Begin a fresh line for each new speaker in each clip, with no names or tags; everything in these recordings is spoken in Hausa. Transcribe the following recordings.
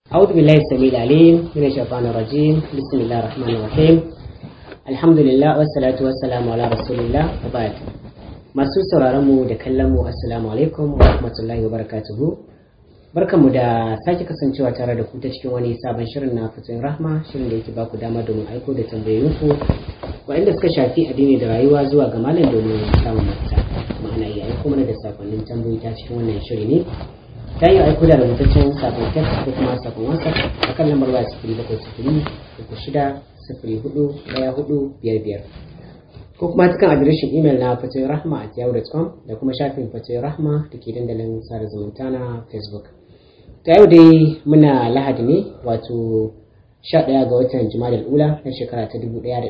أعوذ بالله السميع العليم من الشيطان الرجيم بسم الله الرحمن الرحيم الحمد لله والصلاة والسلام على رسول الله وبعد masu sauraron mu da kallon mu assalamu alaikum wa rahmatullahi wa barakatuhu barkanmu da sake kasancewa tare da ku ta cikin wani sabon shirin na fatoyin rahma shirin da yake baku dama domin aiko da tambayoyinku waɗanda suka shafi addini da rayuwa zuwa ga malam domin samun mafita ma'ana iya aiko mana da sakonnin tambayoyi ta cikin wannan shiri ne ta yi aiko da rubutaccen sakon text ko kuma sakon whatsapp a kan lambar waya sifiri bakwai sifiri uku shida sifiri hudu ɗaya hudu biyar biyar ko kuma cikin adireshin imel na fatoyin rahma a yahoo.com da kuma shafin fatoyin rahma da ke dandalin sada zumunta na facebook ta yau dai muna lahadi ne wato 11 ga watan jimadar ula na shekara ta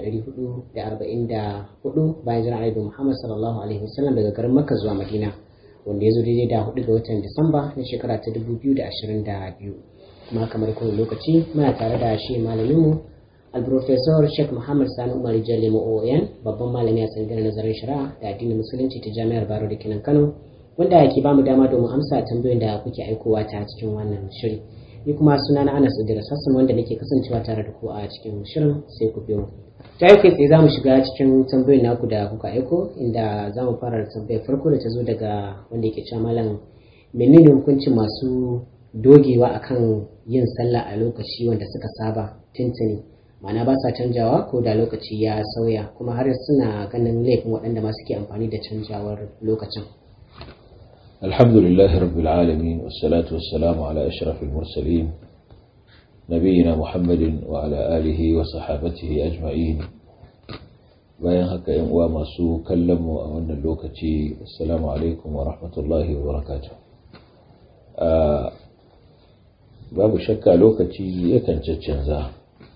1444 bayan jiran arabi muhammad sallallahu alaihi wasallam daga garin makka zuwa madina wanda ya zo daidai da 4 ga watan disamba na shekara ta 2022 kuma kamar kowane lokaci muna tare da shi malaminmu alprofesor sheikh muhammad sani umar jalli oyan babban malami a tsangirar nazarin shari'a da addinin musulunci ta jami'ar baro da kinan kano wanda ke bamu dama domin amsa tambayoyin da kuke aikowa ta cikin wannan shiri ni kuma suna na anas idris hassan wanda nake kasancewa tare da ku a cikin shirin sai ku biyo ta yau kai tsaye za mu shiga cikin tambayoyin naku da kuka aiko inda za mu fara da tambayar farko da ta zo daga wanda yake cewa malam menene hukuncin masu dogewa akan yin sallah a lokaci wanda suka saba tuntuni ma'ana ba sa canjawa ko da lokaci ya sauya kuma har suna ganin laifin waɗanda ma suke amfani da canjawar lokacin
الحمد لله رب العالمين والصلاة والسلام على أشرف المرسلين نبينا محمد وعلى آله وصحابته أجمعين bayan haka yan uwa masu kallon mu a wannan lokaci assalamu alaikum wa rahmatullahi wa barakatuh babu shakka lokaci yakan caccanza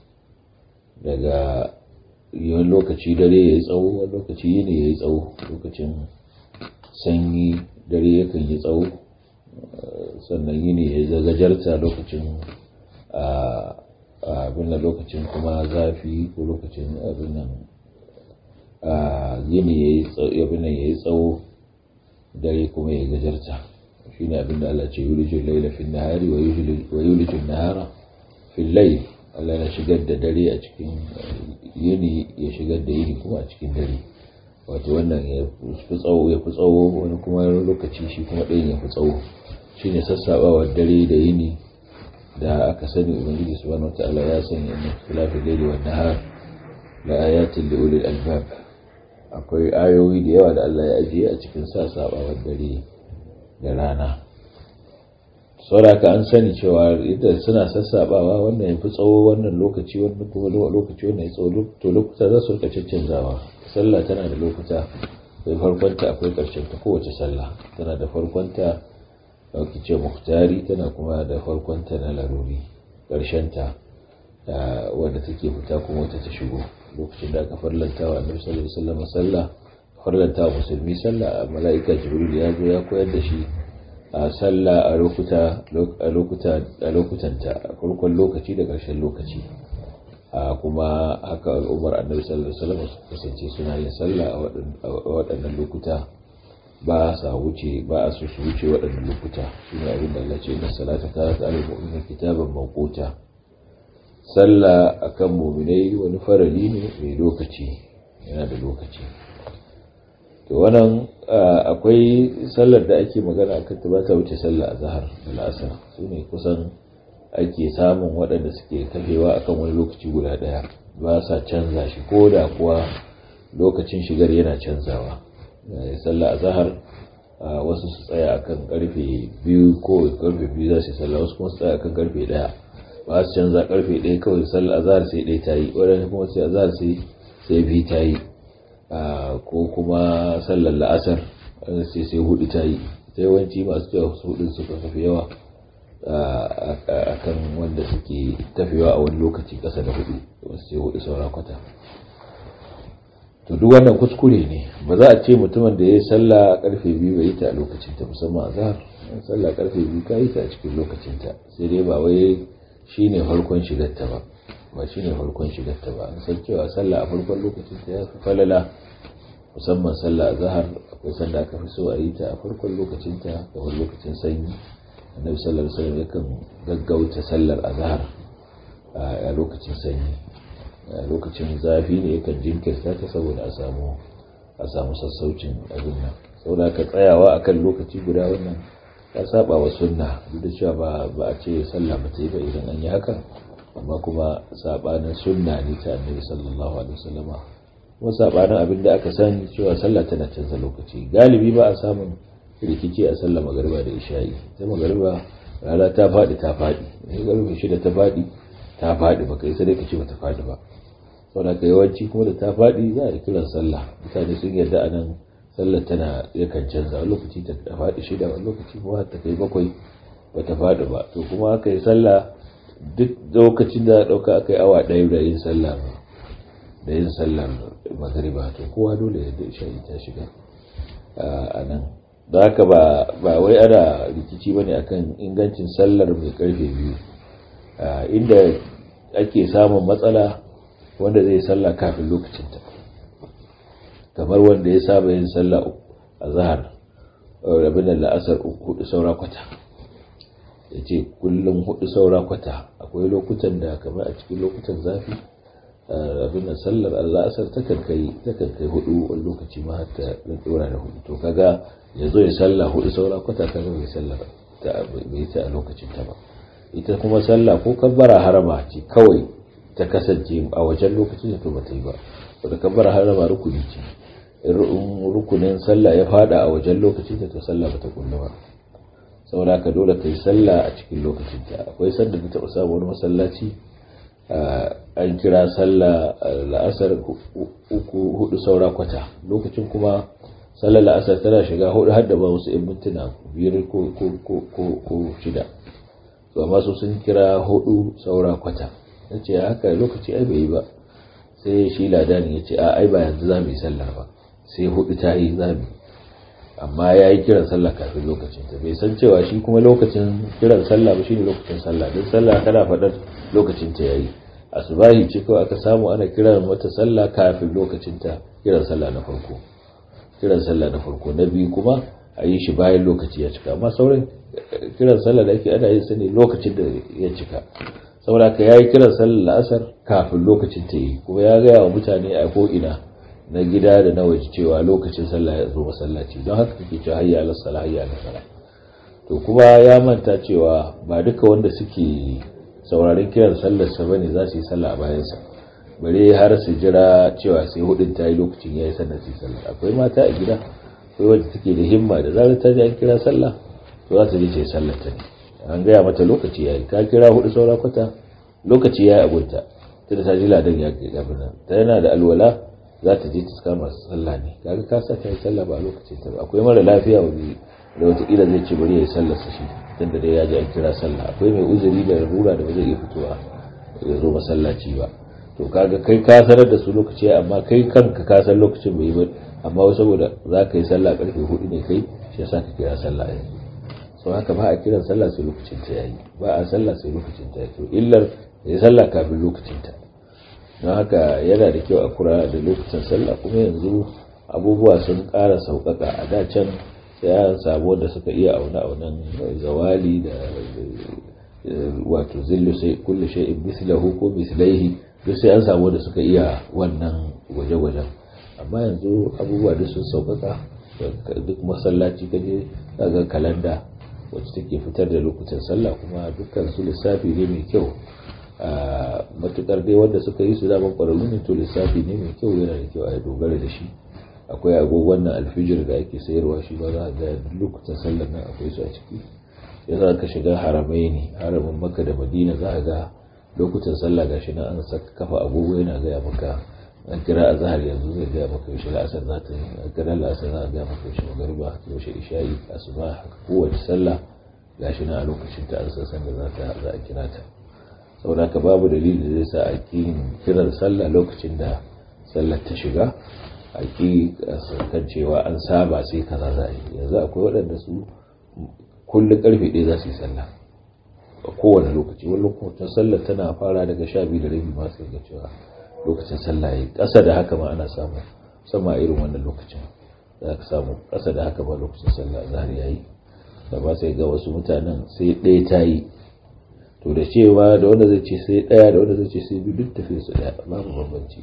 daga yawan lokaci dare ya yi tsawo wani lokaci yini ya yi tsawo lokacin sanyi dare yakan yi tsawo sannan yini ya gajarta lokacin abin da lokacin kuma zafi ko lokacin abin nan yini ya yi tsawo dare kuma ya gajarta shi ne abin da Allah ce yulijin laila fi nahari wa yulijin nahara fi lail Allah na shigar da dare a cikin yini ya shigar da yini kuma a cikin dare wato wannan ya fi tsawo ya fi tsawo wani kuma lokaci shi kuma ɗayan ya fi tsawo shi ne sassaɓawar dare da yini da aka sani ubangiji subhanahu wataala ya sanya min khilafi laili wan nahar la ayatin li ulil albab akwai ayoyi da yawa da Allah ya ajiye a cikin sassaɓawar dare da rana sauraka an sani cewa idan suna sassaɓawa wannan ya fi tsawo wannan lokaci wannan kuma lokaci wannan ya tsawo to lokuta za su rika cancanzawa sallah tana da lokuta akwai farkonta akwai ƙarshen ta kowace sallah tana da farkonta dauki ce muhtari tana kuma da farkonta na laruri ƙarshen ta wanda take fita kuma wata ta shigo lokacin da aka farlanta wa annabi sallallahu alaihi wasallam sallah farlanta wa musulmi sallah mala'ika jibril ya zo ya koyar da shi a sallah a lokuta a lokuta a lokutanta a farkon lokaci da ƙarshen lokaci kuma haka al'ummar annabi sallallahu alaihi wasallam kasance suna yin sallah a waɗannan lokuta ba sa wuce ba a so su wuce waɗannan lokuta shine abin da Allah ce inna salata kanat alal mu'minina kitaban mawquta sallah akan mu'minai wani farali ne mai lokaci yana da lokaci to wannan akwai sallar da ake magana akan ta ba ta wuce sallah azhar da la'asar sune kusan ake samun waɗanda suke kafewa akan wani lokaci guda ɗaya ba sa canza shi ko da kuwa lokacin shigar yana canzawa sallah a zahar wasu su tsaya akan karfe biyu ko karfe biyu za su sallah wasu kuma su tsaya akan karfe ɗaya ba su canza karfe ɗaya kawai sallah a zahar sai ɗaya ta yi waɗanda kuma sai a zahar sai sai biyu ta yi ko kuma sallar la'asar sai sai hudu ta yi sai yawanci masu cewa su hudun suka kafi yawa a kan wanda suke tafiya a wani lokaci ƙasa da hudu wasu ce hudu saura kwata to duk wannan kuskure ne ba za a ce mutumin da ya yi sallah karfe biyu bai yi ta a lokacinta musamman a zahar sallah karfe biyu ka yi ta a cikin lokacinta sai dai ba wai shi ne farkon shigarta ba ba shi ne farkon shigarta ba an san cewa sallah a farkon lokacinta ya fi falala musamman sallah a zahar akwai sanda aka fi so a yi ta a farkon lokacinta kamar lokacin sanyi annabi sallallahu alaihi wasallam yakan gaggauta sallar azhar a lokacin sanyi a lokacin zafi ne yakan jinkirta ta saboda a samu a samu sassaucin abin nan saboda ka tsayawa akan lokaci guda wannan ya saba wa sunna duk da cewa ba ba a ce sallah ba ta yi ba idan an yi haka amma kuma sabanin sunna ne ta annabi sallallahu alaihi wasallam kuma sabanin abin da aka sani cewa sallah tana canza lokaci galibi ba a samun rikici a sallah magariba da isha'i ta magariba rana ta faɗi ta faɗi ne garba shida ta faɗi ta faɗi baka yi sadaka ce bata faɗi ba saboda ka yawanci kuma da ta faɗi za a kiran sallah mutane sun yarda a nan sallar tana yakan canza wani lokaci ta faɗi shida wani lokaci kuma ta kai bakwai bata faɗi ba to kuma aka yi sallah duk lokacin da ɗauka aka yi awa ɗaya da yin sallah da yin sallar magariba to kowa dole ya da isha'i ta shiga a nan da haka ba wai ana rikici bane akan ingancin sallar mai karfe biyu inda ake samun matsala wanda zai salla kafin lokacinta kamar wanda ya saba yin salla a zahar rabin da la'asar hudu saura kwata ya ce kullum hudu saura kwata akwai lokutan da kamar a cikin lokutan zafi abin da sallar la'asar takan kai hudu wani lokaci ma hatta dora da hudu to kaga ya zo ya salla hudu saura kwata kaga bai sallar bai ta a lokacin ta ba ita kuma sallah ko kabbara harama ce kawai ta kasance a wajen lokacin da to ba ta yi ba wadda kabbara harama rukuni ce in rukunin sallah ya fada a wajen lokacin da to sallah ba ta kullu ba saboda ka dole ka yi sallah a cikin lokacin ta akwai sanda da taɓa samu wani masallaci an kira sallah la'asar uku hudu saura kwata lokacin kuma sallar la'asar tana shiga hudu har da ba wasu 'yan mintuna biyar ko shida to amma su sun kira hudu saura kwata ya ce haka lokaci ai bai yi ba sai shi ladani ya ce a ai ba yanzu za mu yi sallar ba sai hudu ta yi za mu amma ya yi kiran sallah kafin lokacin ta bai san cewa shi kuma lokacin kiran sallah ba shi ne lokacin sallah don sallah kana faɗar lokacin ta yayi asubahi ce kawai aka samu ana kiran mata sallah kafin lokacin ta kiran sallah na farko kiran sallah na farko na biyu kuma a yi shi bayan lokaci ya cika amma sauran kiran sallah da ake ana yin sa ne lokacin da ya cika saboda ka yayi kiran sallah la'asar kafin lokacin ta yi kuma ya gaya wa mutane a ko ina na gida da na waje cewa lokacin sallah ya zo masallaci don haka kake cewa hayya ala salah hayya ala salah to kuma ya manta cewa ba duka wanda suke sauraron kiran sallar sa bane za su yi sallah a bayan sa bare har su jira cewa sai hudin ta yi lokacin yayi sannan su yi sallah akwai mata a gida akwai wanda take da himma da zarar ta ji an kira sallah to za ta je ta yi sallar ta ne an gaya mata lokaci yayi ka kira hudu saura kwata lokaci yayi abunta tunda ta ji ladan ya kai abin nan ta yana da alwala za ta je ta kama sallah ne kaga ka sa ta yi sallah ba a lokacin ta ba akwai mara lafiya wani da wataƙila zai ce bari ya yi sallar sa shi tunda dai ya ji an kira sallah akwai mai uzuri da rura da ba zai iya fitowa ya zo masallaci ba to kaga kai ka sanar da su lokaci amma kai kanka ka san lokacin bai yi ba amma wai saboda za ka yi sallah karfe hudu ne kai shi yasa ka kira sallah yanzu so haka ba a kiran sallah sai lokacin ta yayi ba a sallah sai lokacin ta yayi to illar ya sallah kafin lokacin ta don haka yana da kyau a kura da lokacin sallah kuma yanzu abubuwa sun ƙara sauƙaƙa a da can sai an samu wanda suka iya auna aunan zawali da wato zillu sai kullu shay'in mislahu ko mislaihi duk sai an samu wanda suka iya wannan gwaje-gwajen amma yanzu abubuwa duk sun sauƙaƙa duk masallaci kaje daga kalanda wacce take fitar da lokutan sallah kuma dukkan su lissafi ne mai kyau a matukar dai wanda suka yi su daman kwararru ne to lissafi ne mai kyau yana da kyau a dogara da shi akwai agogon nan alfijir da ake sayarwa shi ba za a ga lokutan sallar nan akwai su a ciki sai za ka shiga haramai ne haramin maka da madina za a ga lokutan sallah gashi nan an saka kafa agogo yana gaya maka an kira a zahar yanzu zai gaya maka yaushe la'asar za ta yi an kira la'asar za a gaya maka yaushe magariba yaushe isha'i asuba haka kowace sallah gashi nan a lokacin ta an san da za ta za a kira ta saboda ka babu dalili da zai sa a ki kiran sallah lokacin da sallar ta shiga a ki kan cewa an saba sai kaza za a yi yanzu akwai waɗanda su kullum karfe ɗaya za su yi sallah a kowane lokaci wani lokacin sallar tana fara daga sha biyu da rabi ma sai ga cewa lokacin sallah yayi ƙasa da haka ma ana samu sama irin wannan lokacin za ka samu ƙasa da haka ma lokacin sallah zahar yayi amma sai ga wasu mutanen sai ɗaya ta yi to da cewa da wanda zai ce sai ɗaya da wanda zai ce sai biyu duk tafiya su ɗaya babu bambanci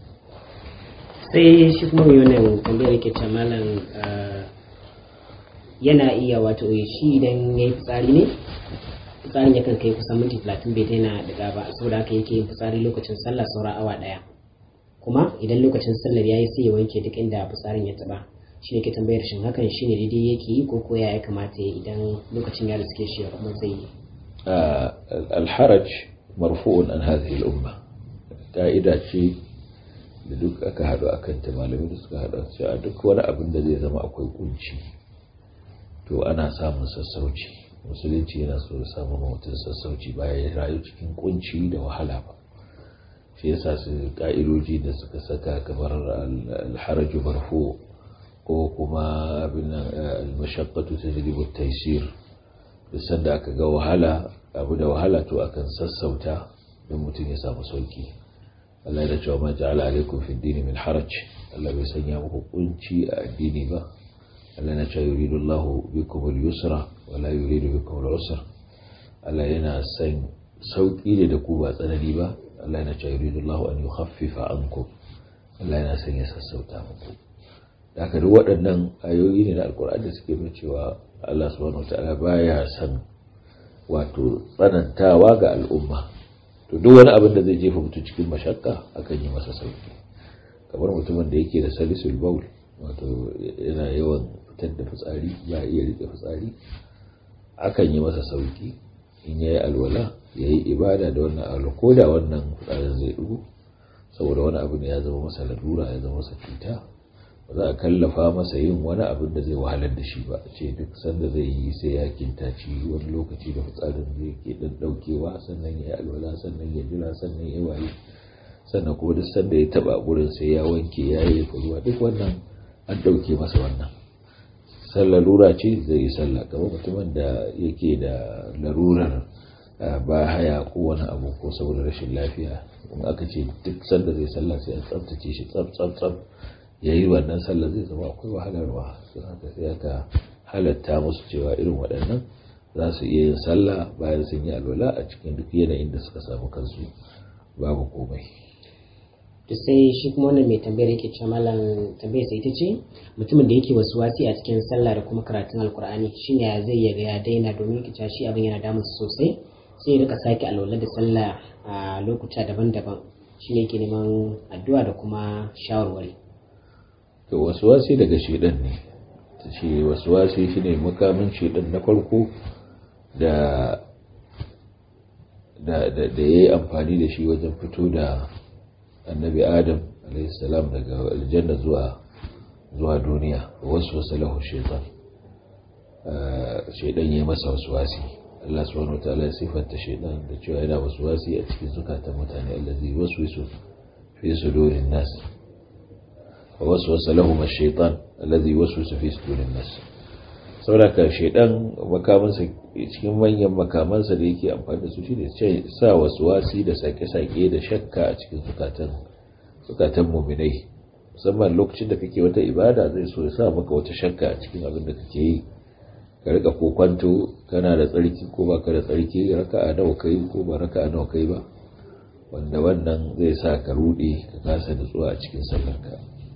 sai shi kuma mai wannan tambayar yake ce malam yana iya wato shi idan ya yi fitsari ne fitsarin yakan kai kusan minti talatin bai daina daga ba saboda haka yake yin fitsari lokacin sallah saura awa ɗaya kuma idan lokacin sallar ya yi sai ya wanke duk inda fitsarin ya taɓa shi ne ke tambayar shin hakan shi ne daidai yake yi ko koya ya kamata ya idan lokacin ya riske shi kuma zai yi
alharaj marfu'un an hadhihi al-umma ka'ida ce da duk aka haɗu a kanta malamai da suka haɗu cewa duk wani abin da zai zama akwai kunci to ana samun sassauci musulunci yana so ya samu mutum sassauci bayan ya rayu cikin kunci da wahala ba shi yasa su ka'idoji da suka saka kamar alharaju marfu ko kuma abin al-mashaqqatu tajlibu at-taysir duk sanda aka ga wahala abu da wahala to akan sassauta don mutum ya samu sauki Allah ya cewa ma ja'ala alaikum fi dini min haraj Allah bai sanya muku kunci a addini ba Allah na cewa yuridu Allahu bikum al-yusra wa la yuridu bikum al-usra Allah yana san sauki ne da ku ba tsanani ba Allah yana cewa yuridu Allahu an yukhaffifa ankum Allah yana san ya sassauta muku da haka duk waɗannan ayoyi ne na alkur'ani da suke nuna cewa Allah subhanahu wataala baya san wato tsanantawa ga al'umma to duk wani abin da zai jefa mutum cikin mashakka akan yi masa sauki kamar mutumin da yake da salisul baul wato yana yawan fitar da fitsari ba iya rike fitsari akan yi masa sauki in yayi alwala yayi ibada da wannan alwala ko da wannan fitsarin zai dugu saboda wani abu ne ya zama masa lalura ya zama masa cuta ba za a kallafa masa yin wani abin da zai wahalar da shi ba ce duk sanda zai yi sai ya kintaci wani lokaci da fitsarin zai ke dan daukewa sannan ya yi alwala sannan ya jira sannan ya waye sannan kuma duk sanda ya taba gurin sai ya wanke ya yi ruwa duk wannan an dauke masa wannan sallar lura ce zai yi sallah kamar mutumin da yake da larurar ba haya ko wani abu ko saboda rashin lafiya in aka ce duk sanda zai sallah sai an tsaftace shi tsaf tsaf tsaf ya yi wannan sallar zai zama akwai wahalarwa sun haka sai aka halatta musu cewa irin waɗannan za su iya yin sallah bayan sun yi alwala a cikin duk yanayin da suka samu kansu babu komai
to sai shi kuma wannan mai tambayar yake cewa malam tambayar sai ita ce mutumin da yake wasu wasi a cikin sallah da kuma karatun alkur'ani shine ya zai yaga ya daina domin yake cewa shi abin yana damun sosai sai ya rika sake alwala da sallah a lokuta daban-daban shine yake neman addu'a da kuma shawarwari
to wasi daga shedan ne ta ce wasi shine makamin shedan na farko da da da yayi amfani da shi wajen fito da annabi adam alaihissalam daga aljanna zuwa zuwa duniya wasu wasu lahu shaitan shaitan ya masa wasu wasi Allah subhanahu wa ta'ala ya sifanta shaitan da cewa yana wasu wasi a cikin zukatan mutane allazi wasu wasu fi sudurin nas wasu wasu lahu shaitan allazi wasu wasu fi sudurin nas saboda shaitan makamansa cikin manyan makamansa da yake amfani da su shine sa wasu wasi da sake-sake da shakka a cikin zukatan zukatan muminai musamman lokacin da kake wata ibada zai so ya sa maka wata shakka a cikin abin da kake yi ka rika kokwanto kana da tsarki ko ba ka da tsarki raka'a nawa kai ko ba raka'a nawa kai ba wanda wannan zai sa ka rude ka kasa nutsuwa a cikin sallarka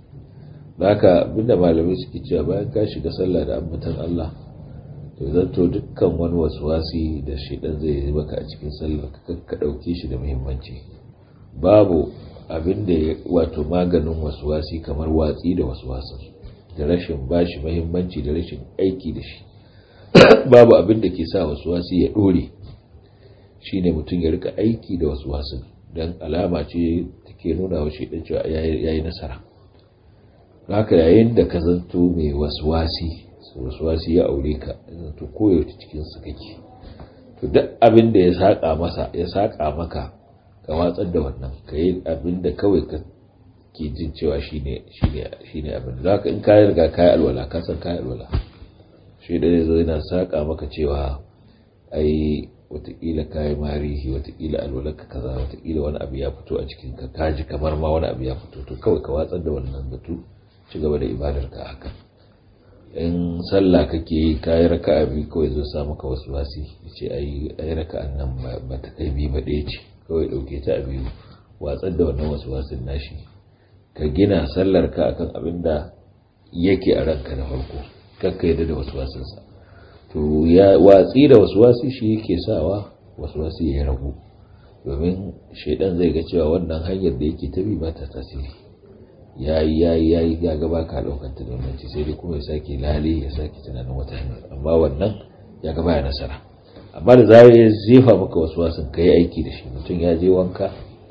haka abinda malamai suke cewa bayan ka shiga sallah da ambatan Allah to zanto dukkan wani wasuwasi da shedan zai yi maka a cikin sallar ka ka dauke shi da muhimmanci babu abin da wato maganin wasuwasi kamar watsi da wasuwasin da rashin bashi muhimmanci da rashin aiki da shi babu abin da ke sa wasuwasi ya dore shine mutum ya rika aiki da wasuwasin dan alama ce take nuna wa shedan cewa yayi nasara haka yayin da ka zanto mai waswasi waswasi ya aure ka zanto koyaushe cikin su kake to duk abin da ya saka masa ya saka maka ka watsar da wannan ka yi abin da kawai ka ke jin cewa shine shine shine abin da zaka in ka riga ka yi alwala ka san ka yi alwala shi da zai zo yana saka maka cewa ai watakila ka yi marihi watakila alwala ka kaza watakila wani abu ya fito a cikin ka kaji kamar ma wani abu ya fito to kawai ka watsar da wannan batu ci gaba da ibadar ka haka in sallah kake yi kayi raka'a biyu kawai zo sa maka wasu wasi ce ai ai raka'an nan ba ta kai biyu ba ɗaya ce kawai ɗauke ta a biyu watsar da wannan wasu wasin nashi ka gina sallar ka akan abin da yake a ranka na farko kakka yadda da wasu wasinsa to ya watsi da wasu wasi shi yake sawa wasu wasi ya ragu domin shaidan zai ga cewa wannan hanyar da yake ta bi ba ta tasiri ya yi ya yi ya yi ya gaba ka ɗaukar ta domin ci sai dai kuma ya sake lale ya sake tunanin wata hanyar amma wannan ya gaba ya nasara amma da zai ya zefa maka wasu wasan ka yi aiki da shi mutum ya je wanka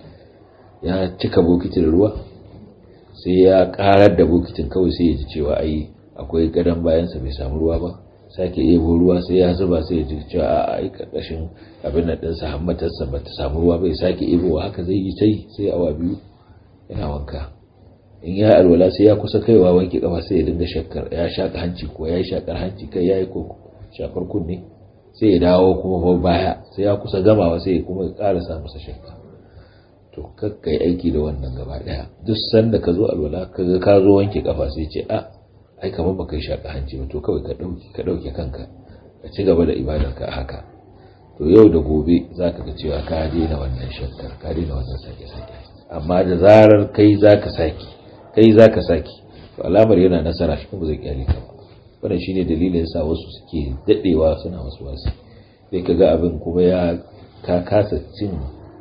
ya cika bokitin ruwa sai ya karar da bokitin kawai sai ya ji cewa ai akwai gadon bayansa bai samu ruwa ba sake ebo ruwa sai ya zuba sai ya ji cewa a ai karkashin abin nan ɗinsa hammatarsa ba ta samu ruwa bai sake ebo haka zai yi tai sai awa biyu yana wanka in ya alwala sai ya kusa kaiwa wanke kafa sai ya dinga shakkar ya shaka hanci ko ya yi shakar hanci kai ya yi ko shafar kunne sai ya dawo kuma baya sai ya kusa gamawa sai ya kuma ƙara sa masa shakka to kakkai aiki da wannan gaba daya duk sanda ka zo alwala kaga ka zo wanke kafa sai ce a ai kamar baka yi shaka hanci ba to kawai ka dauki ka dauke kanka ka ci gaba da ibadarka a haka to yau da gobe zaka ga cewa ka daina wannan shakkar ka daina wannan sake sake amma da zarar kai zaka saki kai zaka saki to alamar yana nasara shi kuma zai kyale ka ba wannan shine dalilin sa wasu suke dadewa suna wasu wasu sai kaga abin kuma ya ka kasa cin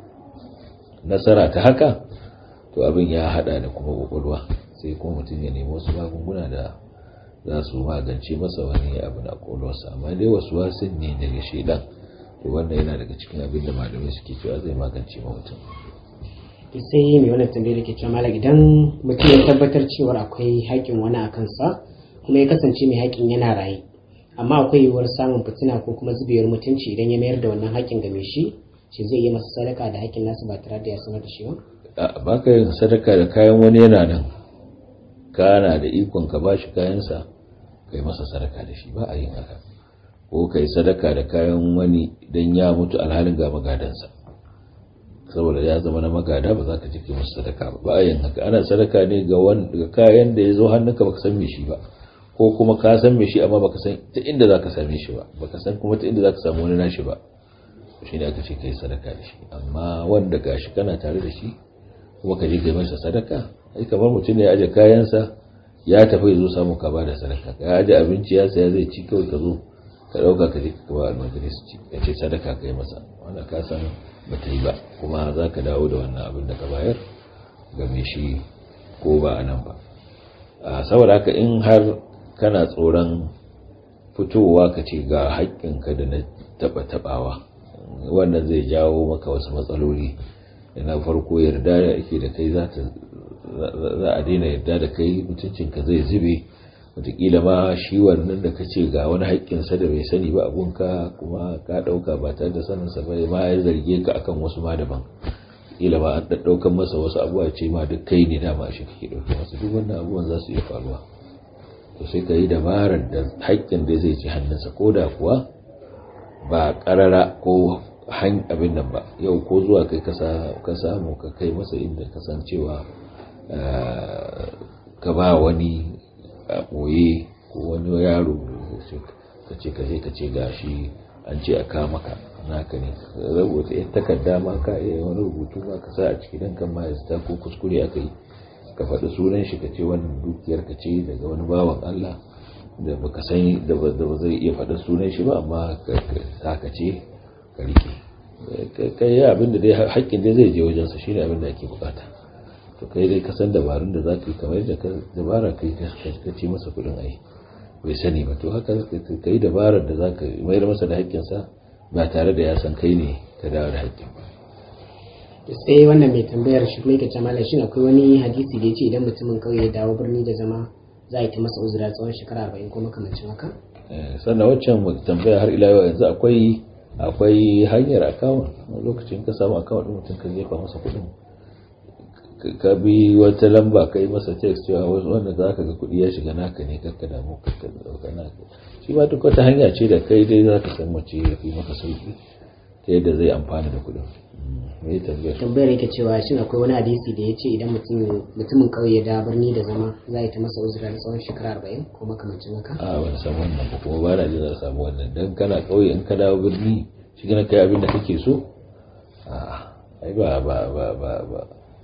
nasara ta haka to abin ya hada da kuma kwakwalwa sai kuma mutum ya nemi wasu magunguna da za su magance masa wani abu na kwakwalwarsa amma dai wasu wasin ne daga shaidan to wannan yana daga cikin abin da malamai suke cewa zai magance ma mutum
sai mai wannan tambayar ke cewa malam idan mutum ya tabbatar cewar akwai haƙƙin wani a kansa kuma ya kasance mai haƙƙin yana raye amma akwai yiwuwar samun fitina ko kuma zubewar mutunci idan ya mayar da wannan haƙƙin ga mai shi shi zai yi masa sadaka da haƙƙin nasa ba tare da ya sanar da shi ba
ba ka yin sadaka da kayan wani yana nan kana da ikon ka ba shi kayansa ka yi masa sadaka da shi ba a yin haka ko ka yi sadaka da kayan wani don ya mutu alhalin ga magadansa saboda ya zama na magada ba za ka jike masa sadaka ba ba a yin haka ana sadaka ne ga kayan da ya zo hannunka baka san me shi ba ko kuma ka san me shi amma baka san ta inda za ka same shi ba baka san kuma ta inda za ka samu wani nashi ba shi ne aka ce ka yi sadaka da shi amma wanda gashi kana tare da shi kuma ka je kai masa sadaka ai kamar mutum ne ya aje kayansa ya tafi zo samu ka ba da sadaka ka aje abinci ya saya zai ci kawai ka zo ka dauka ka je ka ba almajiri su ci ya ce sadaka ka yi masa wanda ka san ba ta yi ba kuma za ka dawo da wannan abin da ka bayar ga mai shi ko ba a nan ba saboda haka in har kana tsoron fitowa ka ce ga haƙƙinka da na taɓa taɓawa wannan zai jawo maka wasu matsaloli na farko yarda da ake da kai za a daina yarda da kai mutuncinka zai zube wataƙila ma shi wannan da ka ce ga wani haƙƙinsa da bai sani ba abunka kuma ka ɗauka ba tare da saninsa ba ma ya zarge ka akan wasu ma daban ƙila ma an ɗaɗɗaukan masa wasu abubuwa ce ma duk kai ne dama shi kake ɗauke masa duk wannan abubuwan za su iya faruwa to sai ka yi dabarar da haƙƙin da zai ci hannunsa ko da kuwa ba ƙarara ko han abin nan ba yau ko zuwa kai ka samu ka kai masa inda kasancewa ka ba wani a ɓoye ko wani yaro ka ce ka je ka ce gashi an ce a kama ka naka ne rubuta yan takarda ma ka iya wani rubutu ma ka sa a ciki dan kan ma ya ko kuskure aka yi ka faɗi sunan shi ka ce wannan dukiyar ka ce daga wani bawan Allah da baka san da ba zai iya faɗa sunan shi ba amma ka ce ka rike kai ya abinda dai haƙƙin dai zai je wajensa shi ne abinda ake bukata to kai dai ka san dabarun da za ka yi kamar yadda ka dabara kai ka ce masa kuɗin ai bai sani ba to haka ka yi dabarar da za ka mayar masa da haƙƙinsa ba tare da ya san kai ne ka dawo da haƙƙin ba
sai wannan mai tambayar shi kuma yake ce malam shin akwai wani hadisi da ya ce idan mutumin kauye ya dawo birni da zama za a yi ta masa uzura tsawon shekara arba'in ko makamancin haka
sannan waccan tambaya har ila yau yanzu akwai akwai hanyar akawun lokacin ka samu akawun din mutum ka jefa masa kuɗin ka bi wata lamba ka yi masa text cewa wanda za ka ga kuɗi ya shiga naka ne kakka damu kakka ɗauka naka shi ma duk wata hanya ce da kai dai za ka san mace ya fi maka sauki ta yadda zai amfana da kuɗin me tambayar
tambayar yake cewa shin akwai wani hadisi da ya ce idan mutumin kauye ya da birni da zama za a yi ta masa uzura na tsawon shekara arba'in ko makamancin haka
a ban san wannan ba kuma ba na jin za samu wannan dan kana kauye in ka dawo birni shi kana kai abin da kake so a ai ba ba ba ba ba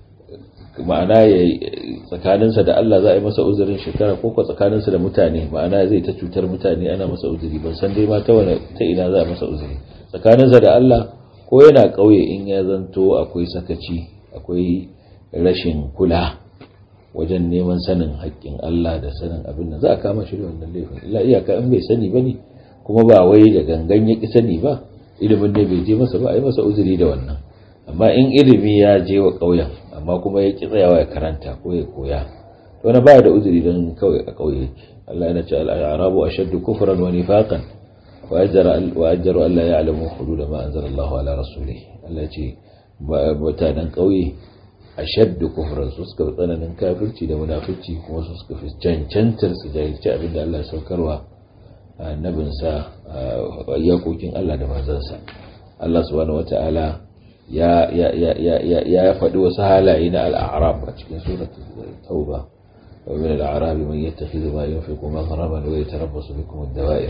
ma'ana ya tsakaninsa da Allah za a yi masa uzurin shekara ko ko tsakaninsa da mutane ma'ana zai ta cutar mutane ana masa uzuri ban san dai ma ta wani ta ina za a masa uzuri tsakaninsa da Allah ko yana ƙauye in ya zanto akwai sakaci akwai rashin kula wajen neman sanin haƙƙin Allah da sanin abin da za a kama shi da wannan laifin illa iyaka in bai sani bane kuma ba wai da gangan ya ki sani ba ilimin ne bai je masa ba a yi masa uzuri da wannan amma in ilimi ya je wa ƙauyen amma kuma ya ki tsayawa ya karanta ko ya koya to na baya da uzuri don kawai a ƙauye yake Allah yana ce al-arabu ashaddu kufran wa nifaqan wa ajra wa ajru alla ya'lamu hudud ma anzala Allah ala rasulih Allah ya ce mutanen ƙauye ashaddu kufran su suka tsananin kafirci da munafici kuma su suka fi cancantar su jahilci abin da Allah ya saukarwa annabinsa yakokin Allah da manzansa Allah subhanahu wata'ala ya ya ya ya ya faɗi wasu halaye na al'arab a cikin suratul tauba wa min al'arabi man yattakhidhu ma yunfiqu maghraman wa yatarabbasu bikum ad-dawa'ir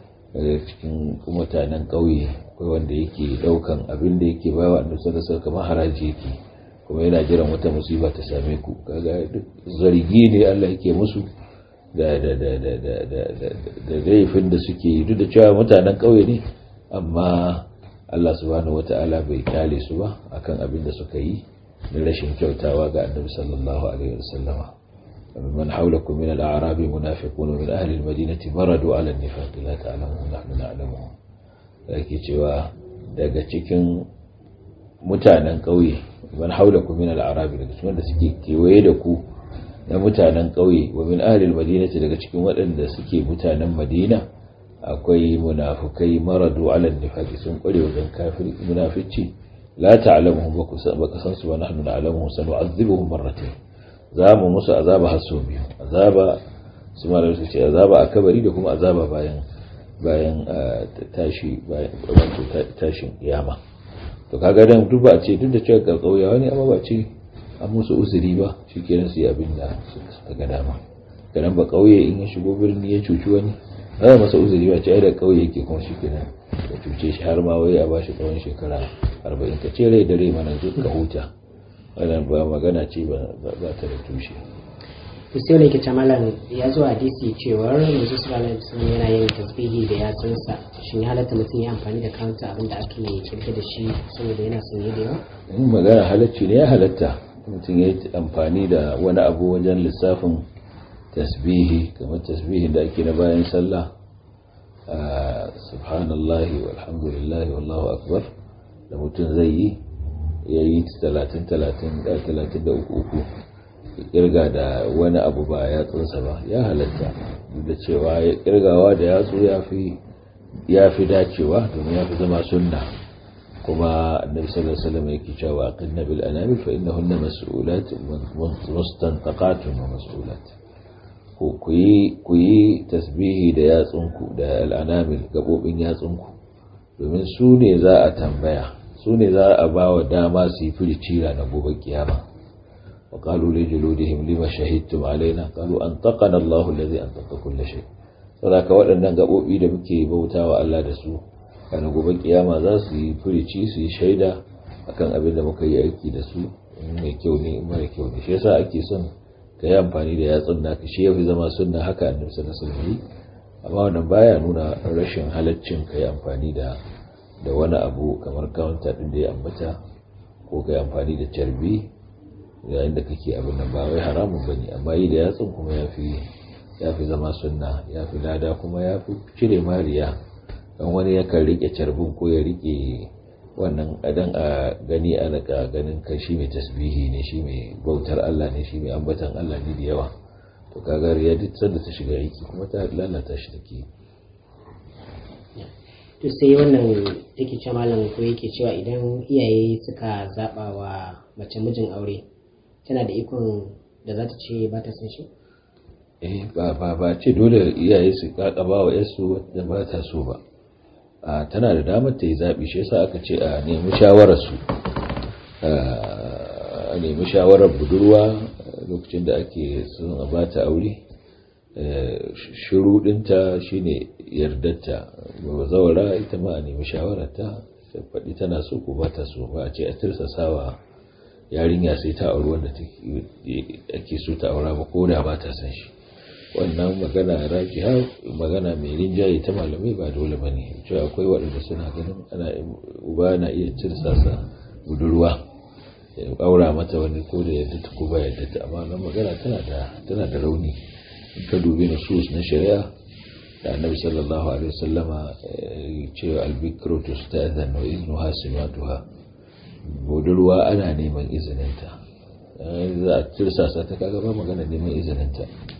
cikin mutanen ƙauye akwai wanda yake daukan abin da yake bawa annabi sallallahu alaihi wasallam kamar haraji yake kuma yana jiran wata musiba ta same ku kaga duk zargi ne Allah yake musu da da da da da da da laifin da suke yi duk da cewa mutanen ƙauye ne amma Allah subhanahu wata'ala bai kyale su ba akan abin da suka yi da rashin kyautawa ga annabi sallallahu alaihi wasallama من حولكم من الأعراب منافقون من أهل المدينة مردوا على النفاق لا تعلمهم نحن نعلمهم لكن cewa daga cikin mutanen ƙauye man haulakum min al-a'rab daga cikin wanda suke kewaye da ku na mutanen ƙauye wa min ahli al-madinati daga cikin waɗanda suke mutanen Madina akwai munafukai maradu ala nifaqi sun kware wajen kafir munafici la ta'lamuhum ba ka san su ba nahnu na'lamuhum sanu'adhibuhum marratayn za mu musu azaba har sau biyu azaba su ma su ce azaba a kabari da kuma azaba bayan bayan tashi bayan tashin kiyama to kaga dan duk ba a ce duk da cewa ga kauyawa ne amma ba ce an musu uzuri ba shikenan su yi abin da suka ga dama kanan ba kauye in ya shigo birni ya cuci wani ba masa uzuri ba ce ai da kauye yake kuma shikenan ya cuce shi har ma wai a bashi tsawon shekara 40 ka ce rai da rai mana zo ka huta wannan ba magana ce ba ta da tushe
to sai wani ke malam ya zo hadisi cewar manzo sallallahu alaihi wasallam yana yin tasbihi da yatsunsa shin ya halatta mutum ya amfani da kanta abin da ake kirke da shi saboda yana sanye da yawa
in magana halacci ne ya halatta mutum ya yi amfani da wani abu wajen lissafin tasbihi kamar tasbihin da ake na bayan sallah subhanallahi walhamdulillahi wallahu akbar da mutum zai yi ya yi talatin talatin da talatin da uku uku kirga da wani abu ba ya tsunsa ba ya halatta da cewa ya kirgawa da yatsu ya fi dacewa domin ya fi zama sunna kuma annabi sallallahu alaihi wasallam yake cewa qinna bil anamil fa innahunna mas'ulat mustantaqatun wa mas'ulat ku yi ku yi tasbihi da yatsunku da al'anamil gabobin yatsunku domin su ne za a tambaya su ne za a ba wa dama su yi firici na gobe kiyama wa qalu li juludihim lima shahidtum alaina qalu an taqana Allahu allazi an taqa kull shay saboda waɗannan gabobi da muke bautawa Allah da su kana gobe kiyama za su yi firici su yi shaida akan abin da muka yi aiki da su mai kyau ne mara kyau ne shi yasa ake son ka yi amfani da yatsun naka shi yafi zama sunna haka annabi sallallahu alaihi wasallam amma wannan baya nuna rashin halaccin ka yi amfani da da wani abu kamar kawunta ɗin da ya ambata ko ka yi amfani da carbi yayin da kake abin nan ba wai haramun ba ne amma yi da yatsun kuma ya fi zama sunna ya fi lada kuma ya fi cire mariya don wani yakan rike carbin ko ya rike wannan adan a gani a daga ganin kai shi mai tasbihi ne shi mai bautar Allah ne shi mai ambatan Allah ne da yawa to kaga ya duk sanda ta shiga aiki kuma ta lalata shi take
to sai wannan yake cewa malam ko yake cewa idan iyaye suka zaba wa mace mijin aure tana da ikon da za ta ce ba ta san shi
eh ba ba ba ce dole iyaye su kakaba wa yarsu da ba ta so ba a tana da damar ta yi zaɓi shi yasa aka ce a nemi shawarar su a nemi shawarar budurwa lokacin da ake son a bata aure shuruɗinta shine yardarta ba zaura ita ma a nemi shawararta ta faɗi tana so ko ba ta so ba a ce a tirsasawa yarinya sai ta auri wanda ake so ta aura ba ko da ba ta san shi wannan magana rajiha magana mai rinjaye ta malamai ba dole ba ne cewa akwai waɗanda suna ganin ana uba na iya tirsasa budurwa ya aura mata wani ko da yadda ta ko ba yadda ta amma wannan magana tana da tana da rauni in ka dubi nusus na shari'a da annabi sallallahu alaihi wasallama cewa albikru tusta'zan wa iznuha simatuha budurwa ana neman izininta za a tirsasa ta kaga ba magana neman izininta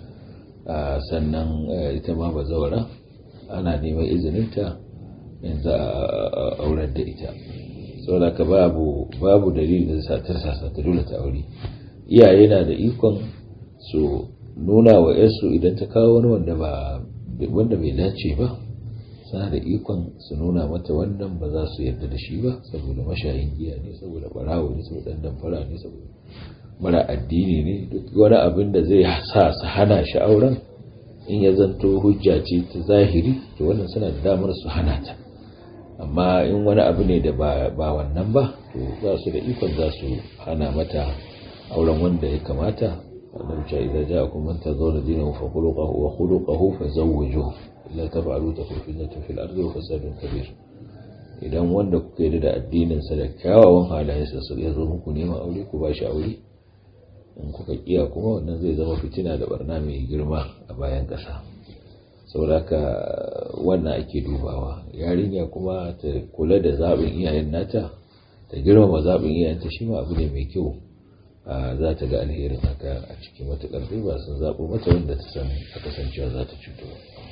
sannan ita ma ba zaura ana neman izininta yanzu a aurar da ita saboda ka babu babu dalilin da sa tirsasa ta dole ta aure iyaye na da ikon su nuna wa yarsu idan ta kawo wani wanda ba wanda bai dace ba suna da ikon su nuna mata wannan ba za su yarda da shi ba saboda mashayin giya ne saboda barawo ne saboda dan damfara ne saboda mara addini ne duk wani abin da zai sa su hana shi auren in ya zanto hujja ce ta zahiri to wannan suna da damar su hana ta amma in wani abu ne da ba wannan ba to za su da ikon za su hana mata auren wanda ya kamata annabi ce idan ja'akum man tazawwaju dinahu fa khuluquhu wa khuluquhu fa zawwijuhu illa taf'alu takun fitnatun fil ardi wa fasadun kabir idan wanda kuka yi da addinin sa da kyawawan halayensa su ya zo muku neman aure ku ba shi aure in kuka kiya kuma wannan zai zama fitina da barna mai girma a bayan ƙasa sauraka wannan ake dubawa yarinya kuma ta kula da zaɓin iyayen nata ta girmama zaɓin iyayenta shi ma abu ne mai kyau za ta ga alherin haka a cikin matuƙar ba sun zaɓo mata wanda ta san a kasancewa za ta cuto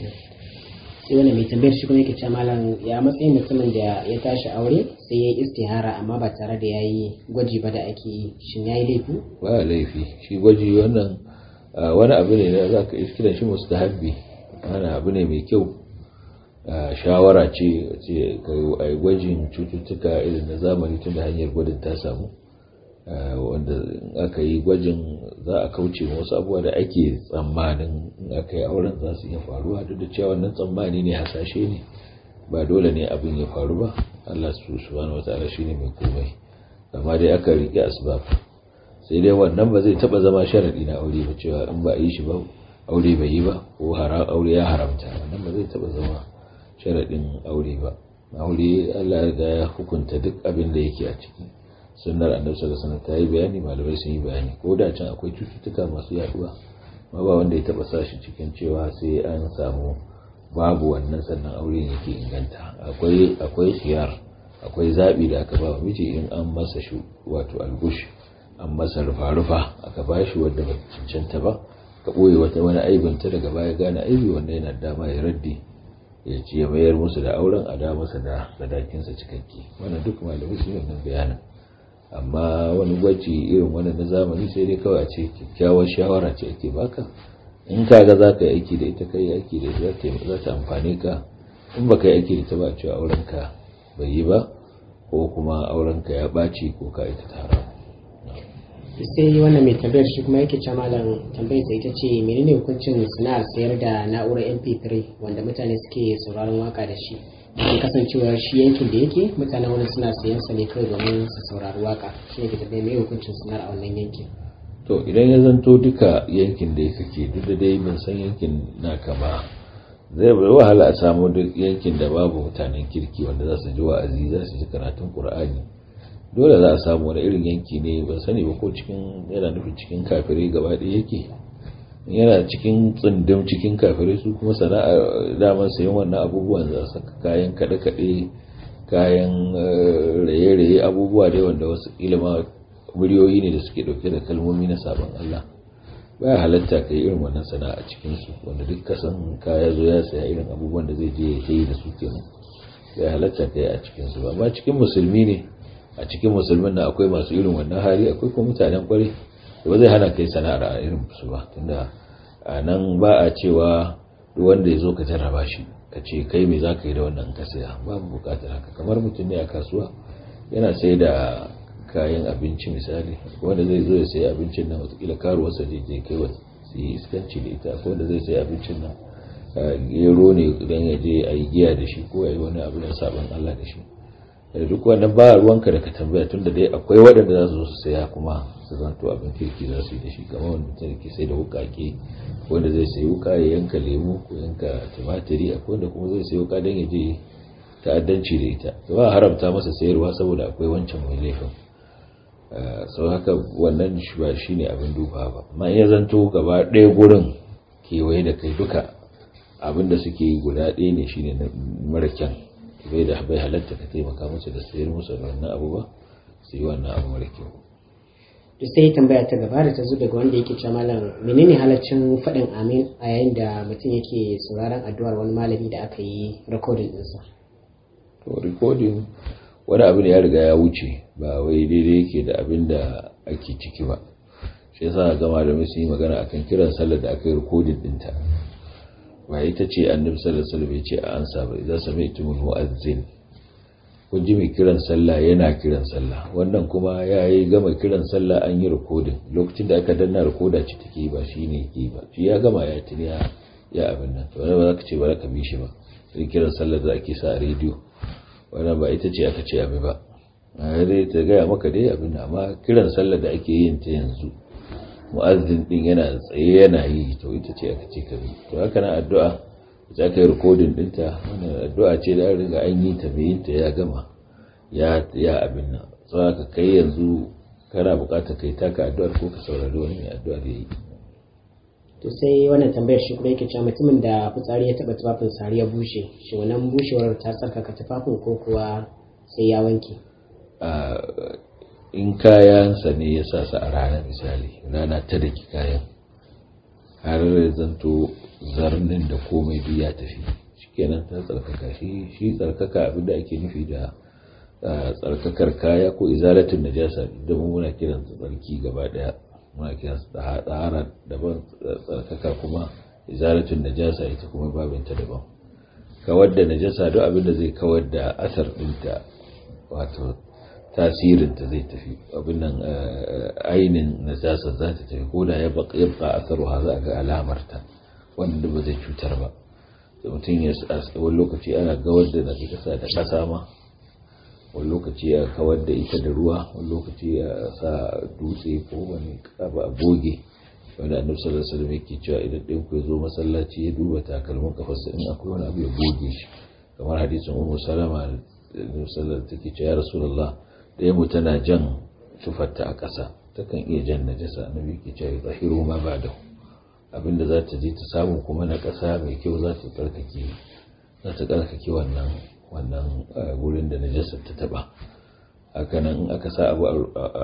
sai wani mai tambayar shi kuma yake ce malam ya matsayin mutumin da ya tashi aure sai ya yi istihara amma ba tare da ya yi gwaji ba da ake yi shin ya yi laifi
ba laifi shi gwaji wannan wani abu ne da za ka kiran shi musu habbi wani abu ne mai kyau shawara ce ce a yi gwajin cututtuka irin na zamani tun da hanyar gwadin ta samu wanda aka yi gwajin za a kauce wasu abubuwa da ake tsammanin in aka yi auren za su iya faruwa duk da cewa wannan tsammani ne hasashe ne ba dole ne abin ya faru ba Allah su subhanahu wataala shine mai komai amma dai aka rike asbab sai dai wannan ba zai taba zama sharadi na aure ba cewa in ba a yi shi ba aure bai yi ba ko haram aure ya haramta wannan ba zai taba zama sharadin aure ba aure Allah ya ya hukunta duk abin da yake a ciki sunnar annabi sallallahu alaihi wasallam ta yi bayani malamai sun yi bayani ko da can akwai cututtuka masu yaduwa ma ba wanda ya taba sa shi cikin cewa sai an samu babu wannan sannan aure yake inganta akwai akwai khiyar akwai zabi da aka ba wa miji in an masa shi wato algush an masa rufa-rufa aka ba shi wanda ba cancanta ba ka ɓoye wata wani aibinta daga baya gane aibi wanda yana dama ya raddi ya ce ya mayar musu da auren a da masa da sadakinsa cikakke wannan duk malamai sun yi wannan bayanin amma wani gwaji irin wannan na zamani sai dai kawai a ce kyakkyawar shawara ce ake baka in ka ga za ka yi aiki da ita kai aiki da ita za ta amfane ka in ba ka yi aiki da ita ba cewa auren ka bai yi ba ko kuma auren ka ya ɓaci ko ka ita tara
sai wannan mai tambayar shi kuma yake cewa malam tambayar sai ita ce menene hukuncin sana'ar sayar da na'urar mp3 wanda mutane suke sauraron waka da shi ke kasancewa shi yankin da yake mutane wani suna sayan sa ne kawai domin su saurari waka shi ne ke tambayar mai hukuncin sana'ar a wannan yankin
to idan ya zanto duka yankin da ya kake duk da dai ban san yankin naka ba zai bai wahala a samu duk yankin da babu mutanen kirki wanda za su ji wa'azi za su ji karatun qur'ani dole za a samu wani irin yanki ne ban sani ba ko cikin yana nufin cikin kafirai gaba ɗaya yake yana cikin tsundum cikin kafirai su kuma sana'a daman sayan wannan abubuwan za su kayan kaɗe-kaɗe kayan raye-raye abubuwa dai wanda wasu ilima muryoyi ne da suke ɗauke da kalmomi na sabon Allah baya halatta ka yi irin wannan sana'a cikinsu wanda duk kasan kaya zo ya saya irin abubuwan da zai je ya yi da su kenan baya halatta ka yi a cikinsu ba amma cikin musulmi ne a cikin musulmin na akwai masu irin wannan hali akwai kuma mutanen kwarai da ba zai hana kai sana'ar a irin su ba tunda a nan ba a cewa duk wanda ya zo ka jarraba shi ka ce kai me za ka yi da wannan ka saya babu bukatar haka kamar mutum ne a kasuwa yana sai da kayan abinci misali wanda zai zo ya sayi abincin nan watakila karuwarsa je je kai su yi iskanci da ita ko wanda zai sayi abincin nan gero ne idan ya je a yi giya da shi ko ya yi wani abu na sabon Allah da shi da duk wannan ba ruwanka da ka tambaya tunda dai akwai waɗanda za su zo su saya kuma su zanto abin kirki za su yi da shi kamar wanda mutum ke sai da wukake wanda zai sayi wuka ya yanka lemu ko yanka tumatiri akwai wanda kuma zai sayi wuka don ya je ta'addanci da ita ba haramta masa sayarwa saboda akwai wancan mai laifin sau haka wannan ba shi ne abin duba ba amma iya zanto gaba ɗaya gurin kewaye da kai duka abin da suke yi guda ɗaya ne shine mara kyan bai da bai halatta ka taimaka musu da sayar musu da wannan abu ba su yi wannan abu mara kyau
to sai tambaya ta gaba da ta zo daga wanda yake cewa malam menene halaccin faɗin amin a yayin da mutum yake sauraron addu'ar wani malami da aka yi recording ɗinsa
to recording wani abu ne ya riga ya wuce ba wai daidai yake da abin da ake ciki ba shi yasa ga malamai sun yi magana akan kiran sallar da aka yi recording ɗinta ba ita ce annabi sallallahu alaihi wasallam ya ce a ansa ba idan sami'tumul mu'azzin kun ji mai kiran sallah yana kiran sallah wannan kuma ya yi gama kiran sallah an yi rikodin lokacin da aka danna rikoda ce take ba shi ne ke ba shi ya gama ya tuni ya abin nan to wani ba za ka ce ba za ka bi shi ba sai kiran sallah da ake sa a rediyo wannan ba ita ce aka ce abi ba a dai ta gaya maka dai abin nan amma kiran sallah da ake yin ta yanzu mu'azzin din yana tsaye yana yi to ita ce aka ce ka bi to haka nan addu'a za ka yi rikodin ɗinta wannan addu'a ce da riga an yi ta mai ta ya gama ya abin nan sau ka kai yanzu kana bukatar kai taka addu'ar ko ka saurari wani mai addu'ar ya yi
to sai wannan tambayar shi kuma yake cewa mutumin da fitsari ya taba tufafin sari ya bushe shi wannan bushewar ta tsarkaka tufafin ko kuwa sai ya wanke
in kayansa ne ya sa su a rana misali rana ta daki kayan har zanto zarnin da komai duk ya tafi shikenan ta tsarkaka shi shi tsarkaka abinda ake nufi da tsarkakar kaya ko izalatin najasa da muna kiran tsarki gaba daya muna kiran tsahara daban tsarkaka kuma izalatin najasa ita kuma babinta daban kawar da najasa duk abinda zai kawar da asar dinta wato tasirinta zai tafi abin nan ainin najasa za ta tafi ko da ya baka asaruha za a ga alamarta wanda ba zai cutar ba da mutum ya wani lokaci ana gawar da najasa da ƙasa ma wani lokaci ya kawar da ita da ruwa wani lokaci ya sa dutse ko wani abu a goge wanda annabi sallallahu alaihi wasallam yake cewa idan ɗin ku ya zo masallaci ya duba takalmin kafarsa in akwai wani abu ya goge shi kamar hadisin ummu salama da annabi sallallahu take cewa ya rasulullah da mu tana jan tufarta a ƙasa takan iya jan najasa annabi yake cewa zahiru ma ba'dahu abinda za ta je ta samu kuma na ƙasa mai kyau za ta tsarkake za ta tsarkake wannan wannan gurin da najasar ta taba hakanan in aka sa abu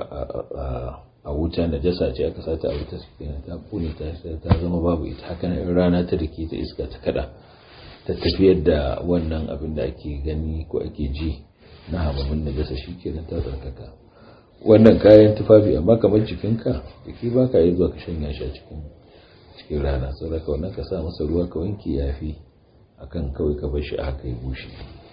a wuta najasa ce aka sa ta a wuta kenan ta kone ta ta zama babu ita hakanan in rana ta dake ta iska ta kada ta tafiyar da wannan abin da ake gani ko ake ji na hamamin najasa shikenan ta tsarkaka wannan kayan tufafi amma kamar jikinka jiki baka yi zuwa ka shanya shi a cikin cikin rana saboda ka wannan ka sa masa ruwa ka wanke yafi akan kawai ka bar shi a haka ya bushe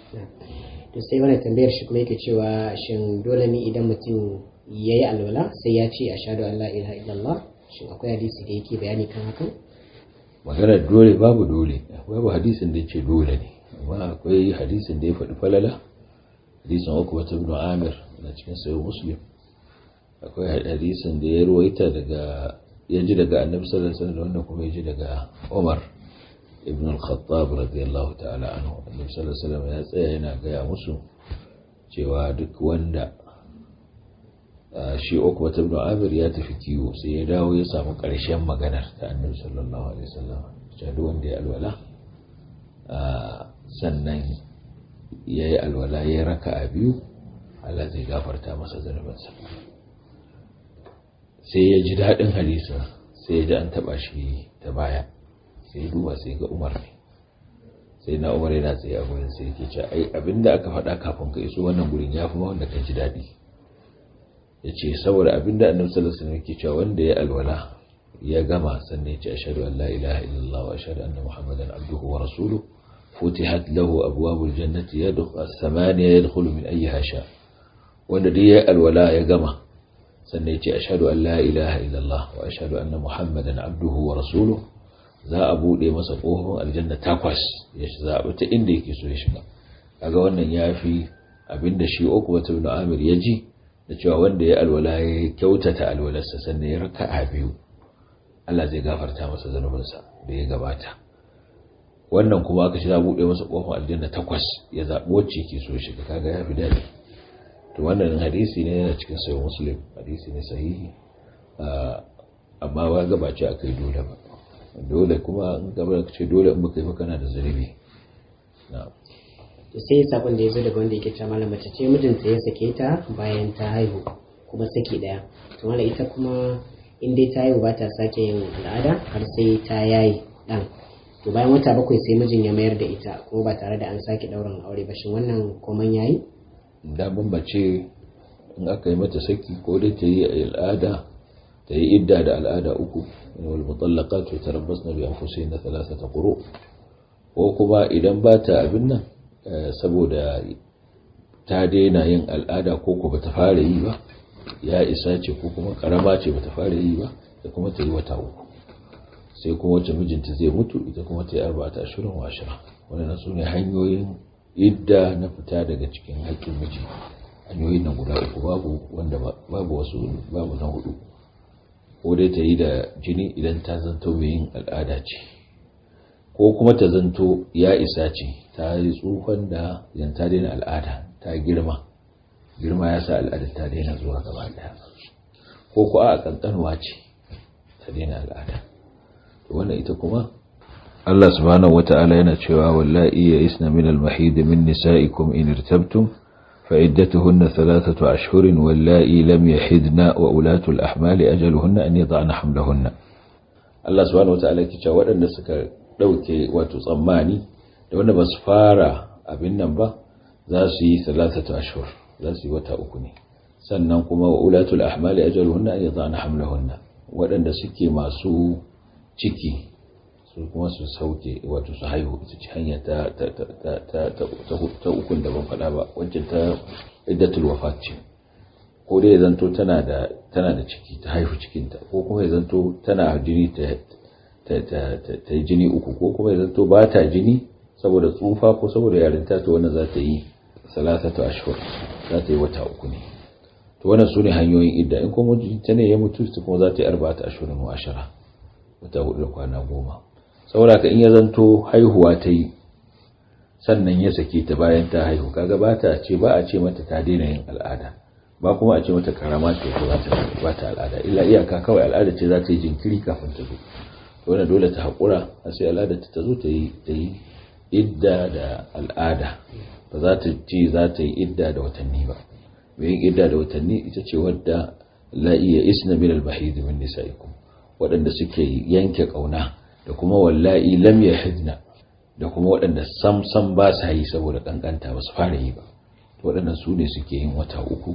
to sai wannan tambayar shi kuma yake cewa shin dole ne idan mutum ya yi alwala sai ya ce ashhadu an la ilaha illallah shin akwai hadisi da yake bayani kan hakan
magana dole babu dole babu hadisin da yake dole ne amma akwai hadisin da ya faɗi falala hadisin uku wata ibn amir na cikin sayo muslim akwai hadisin da ya ruwaita daga ya ji daga annabi sallallahu alaihi wasallam wanda kuma ya ji daga Umar ibn al-Khattab radiyallahu ta'ala anhu annabi sallallahu alaihi wasallam ya tsaya yana gaya musu cewa duk wanda shi uku wata ibn Amir ya tafi kiwo sai ya dawo ya samu ƙarshen maganar ta annabi sallallahu alaihi wasallam cewa duk wanda ya alwala sannan ya yi alwala ya raka a biyu Allah zai gafarta masa zunubansa sai ya ji daɗin hadisa sai ya ji an taɓa shi ta baya sai ya duba sai ga umar ne sai na umar yana tsaye a gurin sai yake ce ai abinda aka faɗa kafin ka iso wannan gurin ya fi ma wanda ka ji daɗi ya ce saboda abinda annabi sallallahu alaihi wasallam yake cewa wanda ya alwala ya gama sannan ya ce ashhadu an la ilaha illallah wa ashhadu anna muhammadan abduhu wa rasuluhu فتحت له أبواب الجنة يدخل الثمانية يدخل من أيها شاء wanda duk ya alwala ya gama sannan ya ce ashhadu an la ilaha illallah wa ashhadu anna muhammadan abduhu wa rasuluhu za a bude masa kofin aljanna takwas ya zaɓi ta inda yake so ya shiga kaga wannan yafi abinda shi Uqba ibn Amir ya ji da cewa wanda ya alwala ya kyautata alwalarsa sannan ya raka'a biyu Allah zai gafarta masa zanubinsa da ya gabata wannan kuma aka shi za buɗe masa ƙofar aljanna takwas ya zaɓi wacce ke so shiga kaga ya fi daɗi to wannan hadisi ne yana cikin sayo muslim hadisi ne sahihi amma ba gabace a kai dole ba dole kuma in gaba ce dole in baka yi kana da zunubi na'am
to sai sakon da ya zo daga wanda yake cewa malam mace ce mijinta ya sake ta bayan ta haihu kuma saki daya to malam ita kuma in dai ta haihu ba ta sake yin al'ada har sai ta yayi dan to bayan wata bakwai sai mijin ya mayar da ita kuma ba tare da an sake daurin aure ba shin wannan koman yayi
da mace in aka yi mata saki ko dai ta yi al'ada ta yi idda da al'ada uku wal mutallaqat yatarabbasna bi anfusihinna thalathata quru ko kuma idan ba ta abin nan saboda ta daina yin al'ada ko ko bata fara yi ba ya isa ce ko kuma karama ce bata fara yi ba da kuma ta yi wata uku sai kuma wacce mijinta zai mutu ita kuma ta yi arba'ata ashirin wa ashira wannan su ne hanyoyin idda na fita daga cikin haƙƙin miji hanyoyin nan guda uku babu wanda babu wasu babu na hudu ko dai ta yi da jini idan ta zanto mai yin al'ada ce ko kuma ta zanto ya isa ce ta yi tsufan da yan ta daina al'ada ta girma girma ya sa al'ada ta daina zuwa gaba daya ko ko a kankanuwa ce ta daina al'ada to wannan ita kuma Allah subhanahu wata'ala yana cewa wallahi ya isna min al-mahid min nisa'ikum in irtabtum فعدتهن ثلاثة أشهر واللائي لم يحدن وأولاة الأحمال أجلهن أن يضعن حملهن الله سبحانه وتعالى كي waɗanda suka ɗauke wato tsammani da wanda ba su fara abin nan ba za su yi salatatu ashhur za su yi wata uku ne sannan kuma wa ulatul ahmali ajaluhunna an yadana hamlahunna waɗanda suke masu ciki su kuma su sauke wato su haihu ita ce hanya ta ta ta ta ta ta ukun da ban faɗa ba wancan ta iddatul wafat ce ko dai ya zanto tana da tana da ciki ta haihu cikinta ko kuma ya zanto tana jini ta ta yi jini uku ko kuma ya zanto ba ta jini saboda tsufa ko saboda yarinta to wannan za ta yi salasatu ashhur za ta yi wata uku ne to wannan su ne hanyoyin idda in kuma ta ne ya mutu ta kuma za ta yi arba'ata ashhurin wa ashara wata hudu da kwana goma saboda ka in ya zanto haihuwa ta yi sannan ya sake ta bayan ta haihu kaga ba ta ce ba a ce mata ta daina yin al'ada ba kuma a ce mata karama ce ko ba ta al'ada illa iyaka kawai al'ada ce za ta yi jinkiri kafin ta zo to wannan dole ta haƙura a sai al'ada ta zo ta yi ta yi idda da al'ada ba za ta ce za ta yi idda da watanni ba mai yin idda da watanni ita ce wadda la iya isna min al-bahid min nisaikum waɗanda suke yanke kauna da kuma wallahi lam yahidna da kuma waɗanda sam sam ba sa yi saboda kankanta ba su fara yi ba to waɗannan su ne suke yin wata uku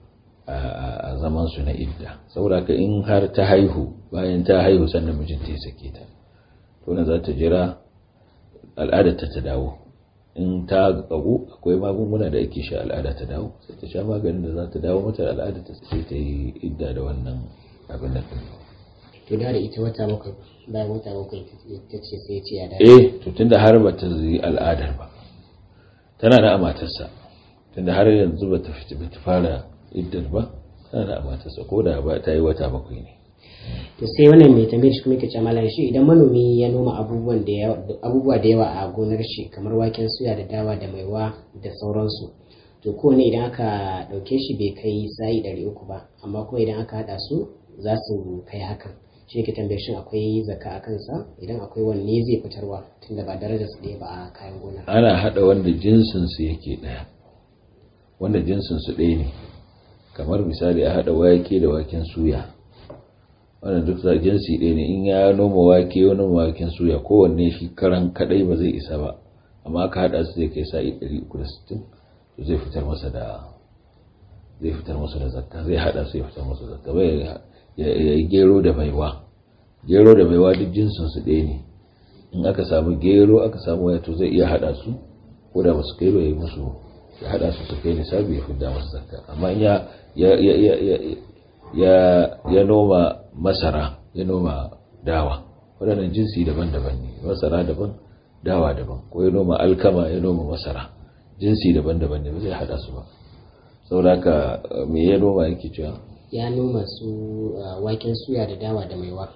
a zaman su na idda saboda ka in har ta haihu bayan ta haihu sannan mijinta ya sake ta to na za ta jira al'adar ta ta dawo in ta kagu akwai magunguna da ake sha al'ada ta dawo sai ta sha maganin da za ta dawo mata al'ada ta sai ta yi idda da wannan abin da
to da da ita wata bakwai bayan wata bakwai ta ce sai ya ce ya dawo
eh to tunda har ba ta yi al'adar ba tana na amatarsa tunda har yanzu ba ta fita ba ta fara iddar ba tana na amatarsa ko da ba ta yi wata bakwai ne
to sai wannan mai tambayar shi kuma yake cewa malam shi idan manomi ya noma abubuwan da yawa abubuwa da yawa a gonar shi kamar waken suya da dawa da maiwa da sauransu to kowane idan aka dauke shi bai kai sa'i ɗari uku ba amma kuma idan aka haɗa su za su kai hakan shi yake tambayar shin akwai zaka a kansa idan akwai wanne zai fitarwa tunda ba darajar su ɗaya ba a kayan gona
ana haɗa wanda jinsin su yake ɗaya wanda jinsin su ɗaya ne kamar misali a haɗa wake da waken suya wannan duk za jinsi ɗaya ne in ya noma wake ya noma waken suya kowanne shi karan kadai ba zai isa ba amma aka haɗa su zai kai sa'i 360 to zai fitar masa da zai fitar masa da zakka zai haɗa su ya fitar masa da zakka bai ya yi gero da maiwa gero da maiwa duk jinsin su ɗaya ne in aka samu gero aka samu waya to zai iya haɗa su ko da basu kai ba yi musu ya hada su su kai nisabi ya fidda masa zakka amma in ya ya ya ya ya ya noma masara ya noma dawa waɗannan jinsi daban-daban ne masara daban dawa daban ko ya noma alkama ya noma masara jinsi daban-daban ne ba zai hada su ba saboda haka me ya noma yake cewa
ya noma su waken suya da dawa da maiwa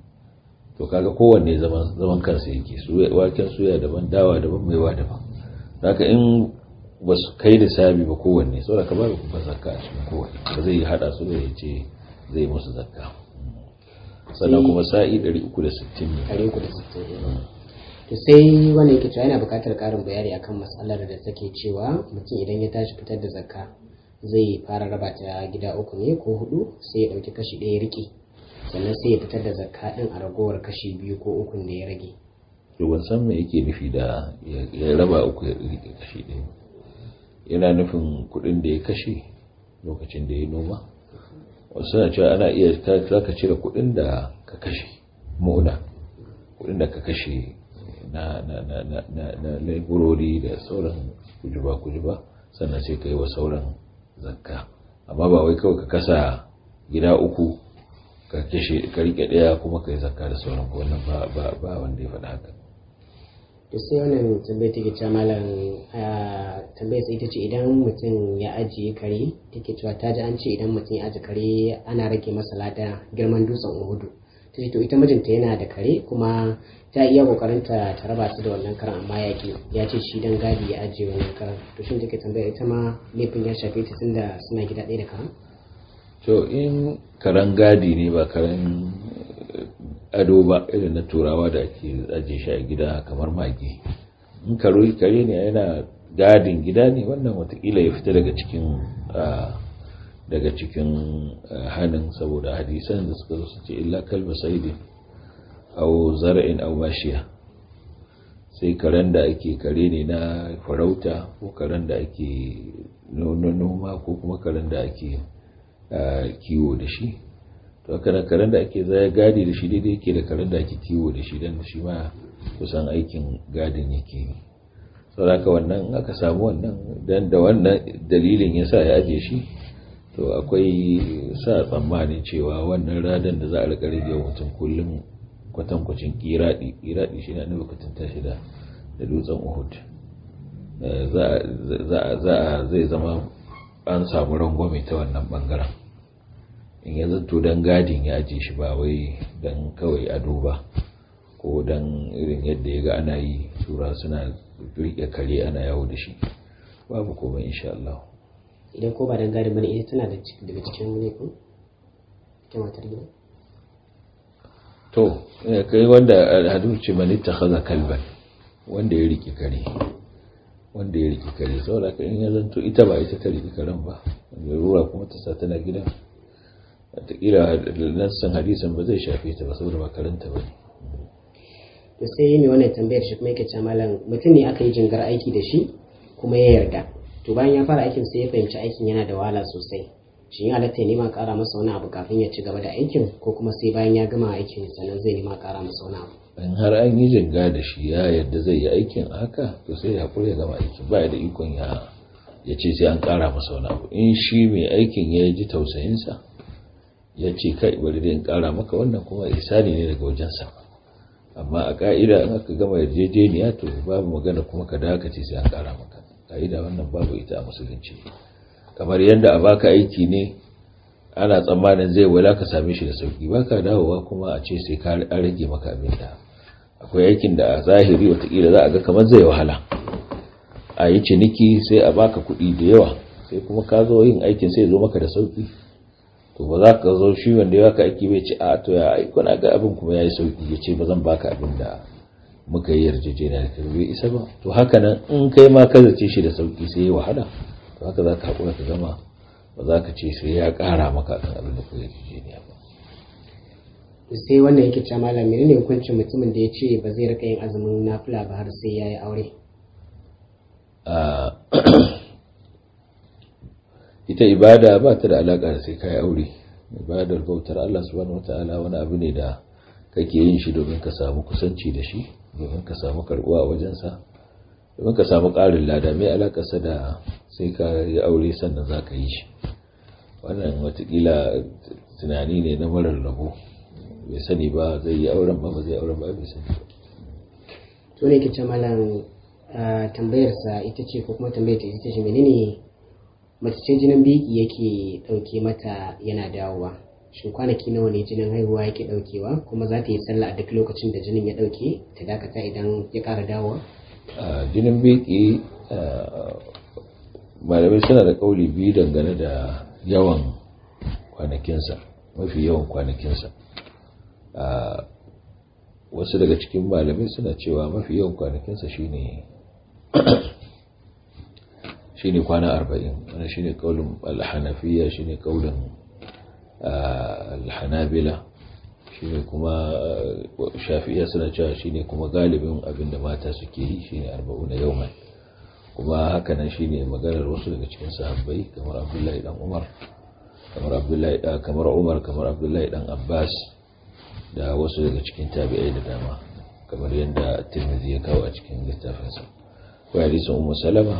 to kaga kowanne zaman zaman kansa yake su waken suya daban dawa daban maiwa daban haka in ba su kai da sabi ba kowanne saboda ka ba ku zakka a cikin kowanne ba zai hada su da ya ce zai musu zakka sannan kuma sa'i 360 ne
360 to sai wanda yake cewa yana buƙatar ƙarin bayani akan matsalar da take cewa mutum idan ya tashi fitar da zakka zai fara raba ta gida uku ne ko hudu sai ya ɗauki kashi ɗaya riƙe sannan sai ya fitar da zakka ɗin a ragowar kashi biyu ko ukun da ya rage
to ban san me yake nufi da ya raba uku ya riƙe kashi ɗaya yana nufin kuɗin da ya kashe lokacin da ya noma wasu suna cewa ana iya za ka cire kuɗin da ka kashe mona kuɗin da ka kashe na na na na na na laborori da sauran kujuba kujuba sannan sai ka yi wa sauran zakka amma ba wai kawai ka kasa gida uku ka kashe ka rike daya kuma ka yi zakka da sauran wannan ba ba ba wanda ya faɗa haka
to sai wannan tambayar take cewa malam tambayar sai ita ce idan mutum ya ajiye kare take cewa ta ji an ce idan mutum ya ajiye kare ana rage masa lada girman dutsen uhudu ta ce to ita mijinta yana da kare kuma ta iya kokarin ta ta raba su da wannan karan amma ya ki ya ce shi dan gadi ya ajiye wannan karan to shin take tambaya ita ma laifin ya shafe ta tunda suna gida ɗaya da karan
to in karan gadi ne ba karan ado ba irin na turawa da ake ajiye shi a gida kamar mage in karo kare ne yana gadin gida ne wannan watakila ya fita daga cikin daga cikin hannun saboda hadisan da suka zo su ce illa kalba saidin au zara'in au mashiya sai karen da ake kare ne na farauta ko karen da ake noma ko kuma karen da ake kiwo da shi to haka nan karen da ake zaya gadi da shi daidai yake da karen da ake kiwo da shi don shi ma kusan aikin gadin yake yi saboda wannan aka samu wannan dan da wannan dalilin ya sa ya aje shi to akwai sa tsammanin cewa wannan radan da za a rika rage mutum kullum kwatankwacin kiradi kiradi shi na nufin tashi da da dutsen uhud za zai zama an samu rangwame ta wannan bangaren in ya zanto don gadin ya aje shi ba wai don kawai ado ba ko don irin yadda ya ga ana yi tura suna rike kare ana yawo da shi babu komai insha Allah
idan ko ba don gadin bane ita tana daga cikin ne ko ke matar gida
to kai wanda alhadu ce mani ta haza kalban wanda ya rike kare wanda ya rike kare saboda ka in ya zanto ita ba ita ta rike karen ba rura kuma ta sa tana gidan wataƙila nassan hadisan ba zai shafe ta ba saboda ba karanta ba ne
to sai yi mai wannan tambayar shi kuma yake ce malam mutum ne aka yi jingar aiki da shi kuma ya yarda to bayan ya fara aikin sai ya fahimci aikin yana da wahala sosai shi ya halatta ya nema ƙara masa wani abu kafin ya ci gaba da aikin ko kuma sai bayan ya gama aikin sannan zai nema ƙara masa wani abu
in har an yi jinga da shi ya yadda zai yi aikin haka to sai ya haƙura ya gama aikin ba da ikon ya ya ce sai an ƙara masa wani abu in shi mai aikin ya ji tausayinsa ya ce kai bari da in ƙara maka wannan kuma isani ne daga wajensa amma a ka'ida in aka gama yarjejeniya to babu magana kuma ka dakace sai an ƙara maka ka'ida wannan babu ita a musulunci kamar yadda a baka aiki ne ana tsammanin zai wala ka same shi da sauki baka dawowa kuma a ce sai ka an rage maka abin da akwai aikin da a zahiri watakila za a ga kamar zai wahala a yi ciniki sai a baka kuɗi da yawa sai kuma ka zo yin aikin sai zo maka da sauki to ba za ka zo shi wanda ya baka aiki bai ce a to ya aiko na ga abin kuma ya yi sauki ya ce ba zan baka abin da muka yi yarjejeniya da kai bai isa ba to haka nan in kai ma ka zace shi da sauki sai ya wahala to haka za ka haƙura ka gama ba za ka ce sai ya ƙara maka kan abin da ku yarjejeniya ba
sai wannan yake cewa malam menene hukuncin mutumin da ya ce ba zai rika yin azumin nafila ba har sai ya yi aure
ita ibada ba ta da alaƙa da sai ka yi aure ibadar bautar Allah subhanahu wataala wani abu ne da kake yin shi domin ka samu kusanci da shi domin ka samu karbuwa a wajensa domin ka samu ƙarin lada mai alakarsa da sai ka yi aure sannan za ka yi shi wannan watakila tunani ne na marar rabo bai sani ba zai yi auren ba ba zai auren ba bai sani ba
to ne kice malam tambayarsa ita ce ko kuma tambayar ta ita ce menene mace ce jinin biki yake dauke mata yana dawowa shin kwanaki nawa ne jinin haihuwa yake daukewa kuma za ta yi sallah a duk lokacin da jinin ya dauke ta dakata idan ya kara dawowa
jinin biki malamai suna da kauli biyu dangane da yawan kwanakinsa mafi yawan kwanakinsa wasu daga cikin malamai suna cewa mafi yawan kwanakinsa shine shine kwana arba'in wani shine kaulin alhanafiya shine kaulin alhanabila shine kuma shafi'iya suna cewa shine kuma galibin abinda mata suke yi shine arba'u na yawman kuma hakanan shine maganar wasu daga cikin sahabbai kamar abdullahi dan umar kamar abdullahi kamar umar kamar abdullahi dan abbas da wasu daga cikin tabi'ai da dama kamar yadda tirmidhi ya kawo a cikin littafinsa ko hadisin ummu salama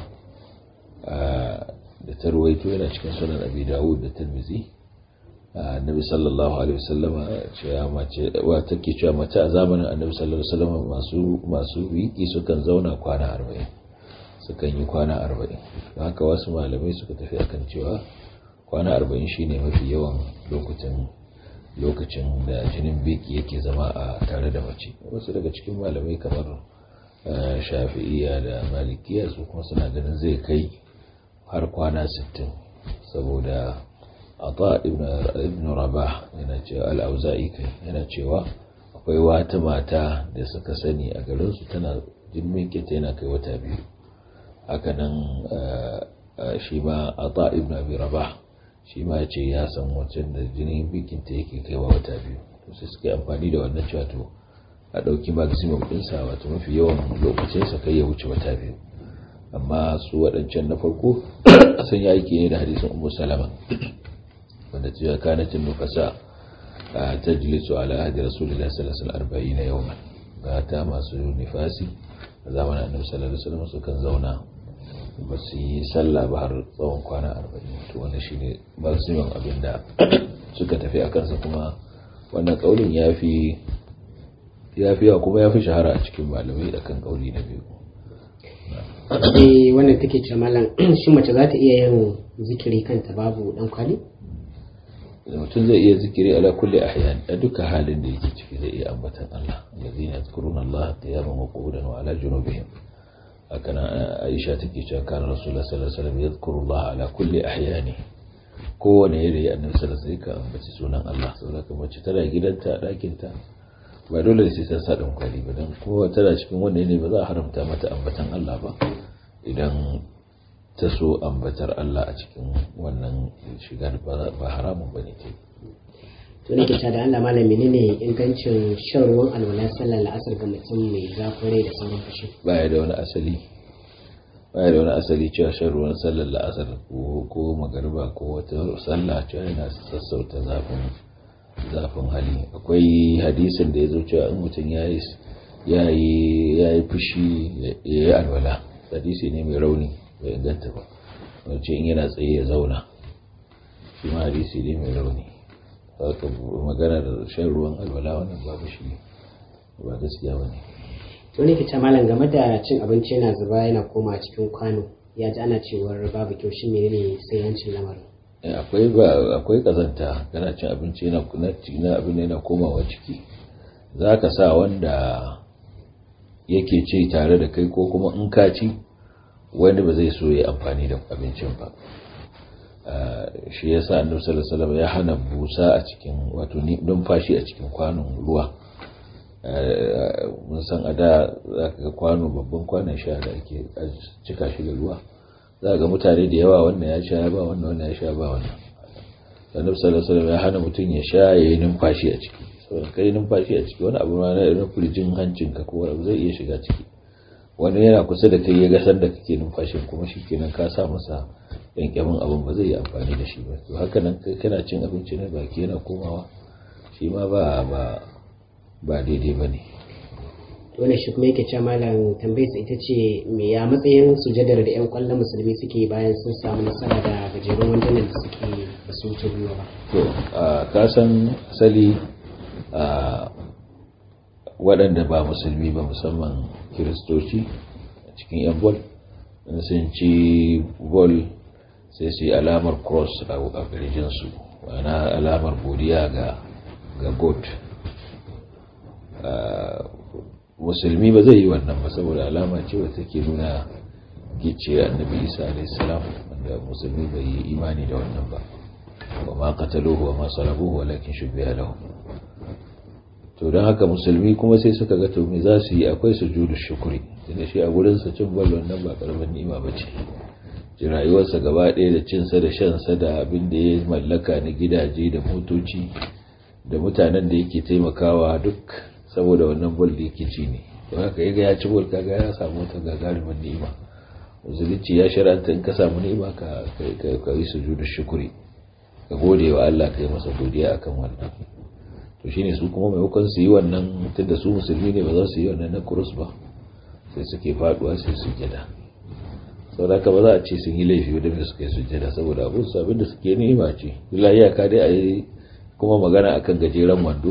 da tarwaito yana cikin sunan abi dawud da tirmidhi annabi sallallahu alaihi wasallama cewa mace wa take cewa mace a zamanin annabi sallallahu alaihi wasallama masu masu wiki sukan zauna kwana 40 sukan yi kwana 40 haka wasu malamai suka tafi akan cewa kwana 40 shine mafi yawan lokutan lokacin da jinin biki yake zama a tare da mace wasu daga cikin malamai kamar shafi'iya da malikiya su kuma suna ganin zai kai har kwana 60 saboda ata ibn rabah yana cewa al'auza'i kai yana cewa akwai wata mata da suka sani a garinsu tana jinin ta yana kai wata biyu hakanan shi ma ata ibn abi rabah shi ma ya ce ya san wancan da jinin bikinta yake kaiwa wata biyu to sai suka yi amfani da wannan cewa to a ɗauki maximum ɗinsa wato mafi yawan lokacinsa kai ya wuce wata biyu amma su waɗancan na farko sun yi aiki ne da hadisin ummu salama wanda cewa kanatin nufasa ta jilisu ala ahdi rasulullahi sallallahu alaihi wasallam na yawman ta masu nifasi a zamanin annabi sallallahu alaihi wasallam sukan zauna ba su yi sallah ba har tsawon kwana arba'in to wannan shine maximum abin da suka tafi a kansa kuma wannan kaulin ya fi ya fi kuma ya fi shahara a cikin malamai da kan kauli na biyu
eh wannan take ce malam shi mace za ta iya yin zikiri kanta babu dan kwali
mutum zai iya zikiri ala kulli ahyan a duka halin da yake ciki zai iya ambatan Allah allazina yadhkuruna Allah qiyaman wa qu'udan wa ala junubihim haka aisha take cewa kana rasulullah sallallahu alaihi wasallam yadhkuru Allah ala kulli ahyani kowane yare annabi sallallahu alaihi wasallam ka ambaci sunan Allah saboda mace tana gidanta a ɗakin ta ba dole sai ta sa dan kwali ba dan kowa tana cikin wannan ne ba za a haramta mata ambatan Allah ba idan ta so ambatar Allah a cikin wannan shigar ba haramun bane ke
to ne ke da Allah malam menene ingancin shan ruwan alwala sallar la'asar ga mutum mai zafin rai da sauran fushi
baya da wani asali baya da wani asali cewa shan ruwan sallar la'asar ko ko magariba ko wata sallah cewa yana sassauta zafin zafin hali akwai hadisin da ya zo cewa in mutum ya yi ya yi fushi ya yi alwala hadisi ne mai rauni bai inganta ba wacce in yana tsaye ya zauna shi ma hadisi ne mai rauni haka magana da shan ruwan alwala wannan babu shi ba gaskiya ba ne
wani ke malam game da cin abinci yana zuba yana koma cikin kwano ya ji ana cewar babu kyau shi menene sai yancin lamarin
akwai ba akwai kazanta kana cin abinci yana na abin yana komawa ciki za ka sa wanda yake ci tare da kai ko kuma in ka ci wani ba zai so ya amfani da abincin ba shi ya sa annabi sallallahu alaihi wasallam ya hana busa a cikin wato numfashi a cikin kwanon ruwa mun san a da za ka ga kwano babban kwanon sha da ake cika shi da ruwa za ga mutane da yawa wannan ya sha ba wannan wannan ya sha ba wannan annabi sallallahu alaihi wasallam ya hana mutum ya sha ya yi numfashi a ciki saboda kai numfashi a ciki wani abu na irin kurjin hancinka ko wani abu zai iya shiga ciki wani yana kusa da kai ya ga sanda kake numfashin kuma shi kenan ka sa masa yankemin abin ba zai yi amfani da shi ba to haka nan kai kana cin abinci na baki yana komawa shi ma ba ba ba daidai ba ne
wannan shi kuma yake cewa malam tambayar sa ita ce me ya matsayin sujadar da yan kwallon musulmi suke bayan sun samu nasara da gajerun wandunan da suke ba su wuce gwiwa ba
to ka san asali waɗanda ba musulmi ba musamman kiristoci a cikin yan bol sun ci bol sai su yi alamar cross a ƙarjinsu wana alamar godiya ga ga god musulmi ba zai yi wannan ba saboda alama ce wata ke nuna gice annabi isa alaihissalam wanda musulmi bai yi imani da wannan ba wa ma qataluhu wa ma salabuhu walakin shubbiha lahu to don haka musulmi kuma sai suka ga to me za su yi akwai sujudu shukuri tunda shi a gurin sa cin ballon nan ba karamin ni'ima bace ji rayuwarsa gaba ɗaya da cinsa da shansa da abin da ya mallaka na gidaje da motoci da mutanen da yake taimakawa duk saboda wannan bol da yake ci ne don haka yaga ya ci bol kaga ya samu wata gagarumin ni'ima musulunci ya shar'anta in ka samu ni'ima ka ka yi sujudu shukuri ka gode wa Allah ka yi masa godiya akan wannan to shine su kuma maimakon su yi wannan tunda su musulmi ne ba za su yi wannan na kurus ba sai suke faduwa sai su jada saboda ka ba za a ce sun yi laifi da suka yi sujjada saboda abin su abin da suke ni'ima ce lillahi ka dai a yi kuma magana akan gajeren wando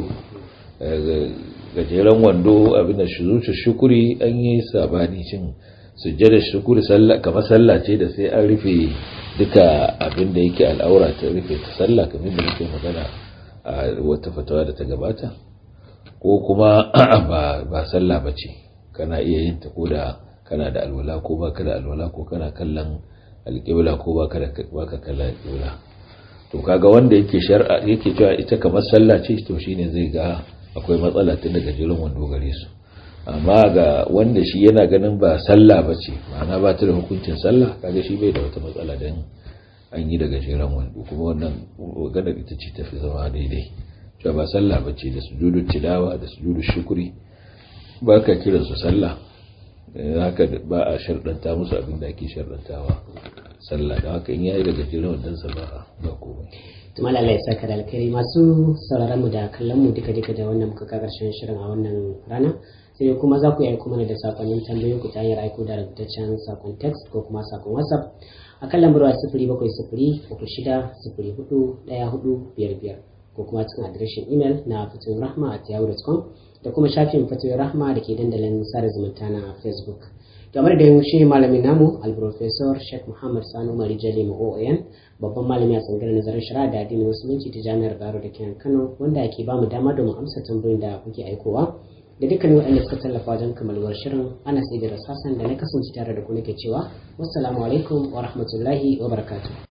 gajeren wando abin da zuci shukuri an yi sabani cin sujjada shukuri sallah kamar sallah ce da sai an rufe duka abin da yake al'aura ta rufe ta sallah kamar da muke magana a wata fatawa da ta gabata ko kuma ba sallah ba ce kana iya yin ta ko da kana da alwala ko baka da alwala ko kana kallon alƙibla ko baka da baka kallon alƙibla to kaga wanda yake shar'a yake cewa ita kamar sallah ce to shine zai ga akwai matsala tun daga jirin wando gare su amma ga wanda shi yana ganin ba sallah ba ce ma'ana ba ta da hukuncin sallah kaga shi bai da wata matsala dan an yi daga jiran wando kuma wannan maganar ita ce tafi zama daidai cewa ba sallah ba ce da sujudu tilawa da sujudu shukuri ba ka kiransu sallah haka ba a sharɗanta musu abin da ake sharɗantawa sallah da haka in yayi daga jiran wadansa ba ba komai
tuma Allah ya saka da alkhairi masu sauraron mu da kallon mu duka duka da wannan muka ka karshen shirin a wannan rana sai kuma za ku yi aiko mana da sakonnin tambayoyi ku ta hanyar aiko da rubutaccen sakon text ko kuma sakon whatsapp a kan lambar waya sifiri bakwai sifiri uku shida sifiri hudu ɗaya hudu biyar biyar ko kuma cikin adireshin imel na fatoyin rahma at yahoo.com da kuma shafin fatoyin rahma da ke dandalin sada zumunta na facebook game da shi malamin namu alprofesor sheikh muhammad sani umar jali oon babban malami a tsangar nazarin shari'a da addinin musulunci ta jami'ar baro da kenan kano wanda ke ba mu dama domin amsa tambayoyin da kuke aikowa da dukkanin waɗanda suka tallafa wajen kamalwar shirin ana sai da rasasan da na kasance tare da ku nake cewa wassalamu alaikum wa rahmatullahi wa barakatuh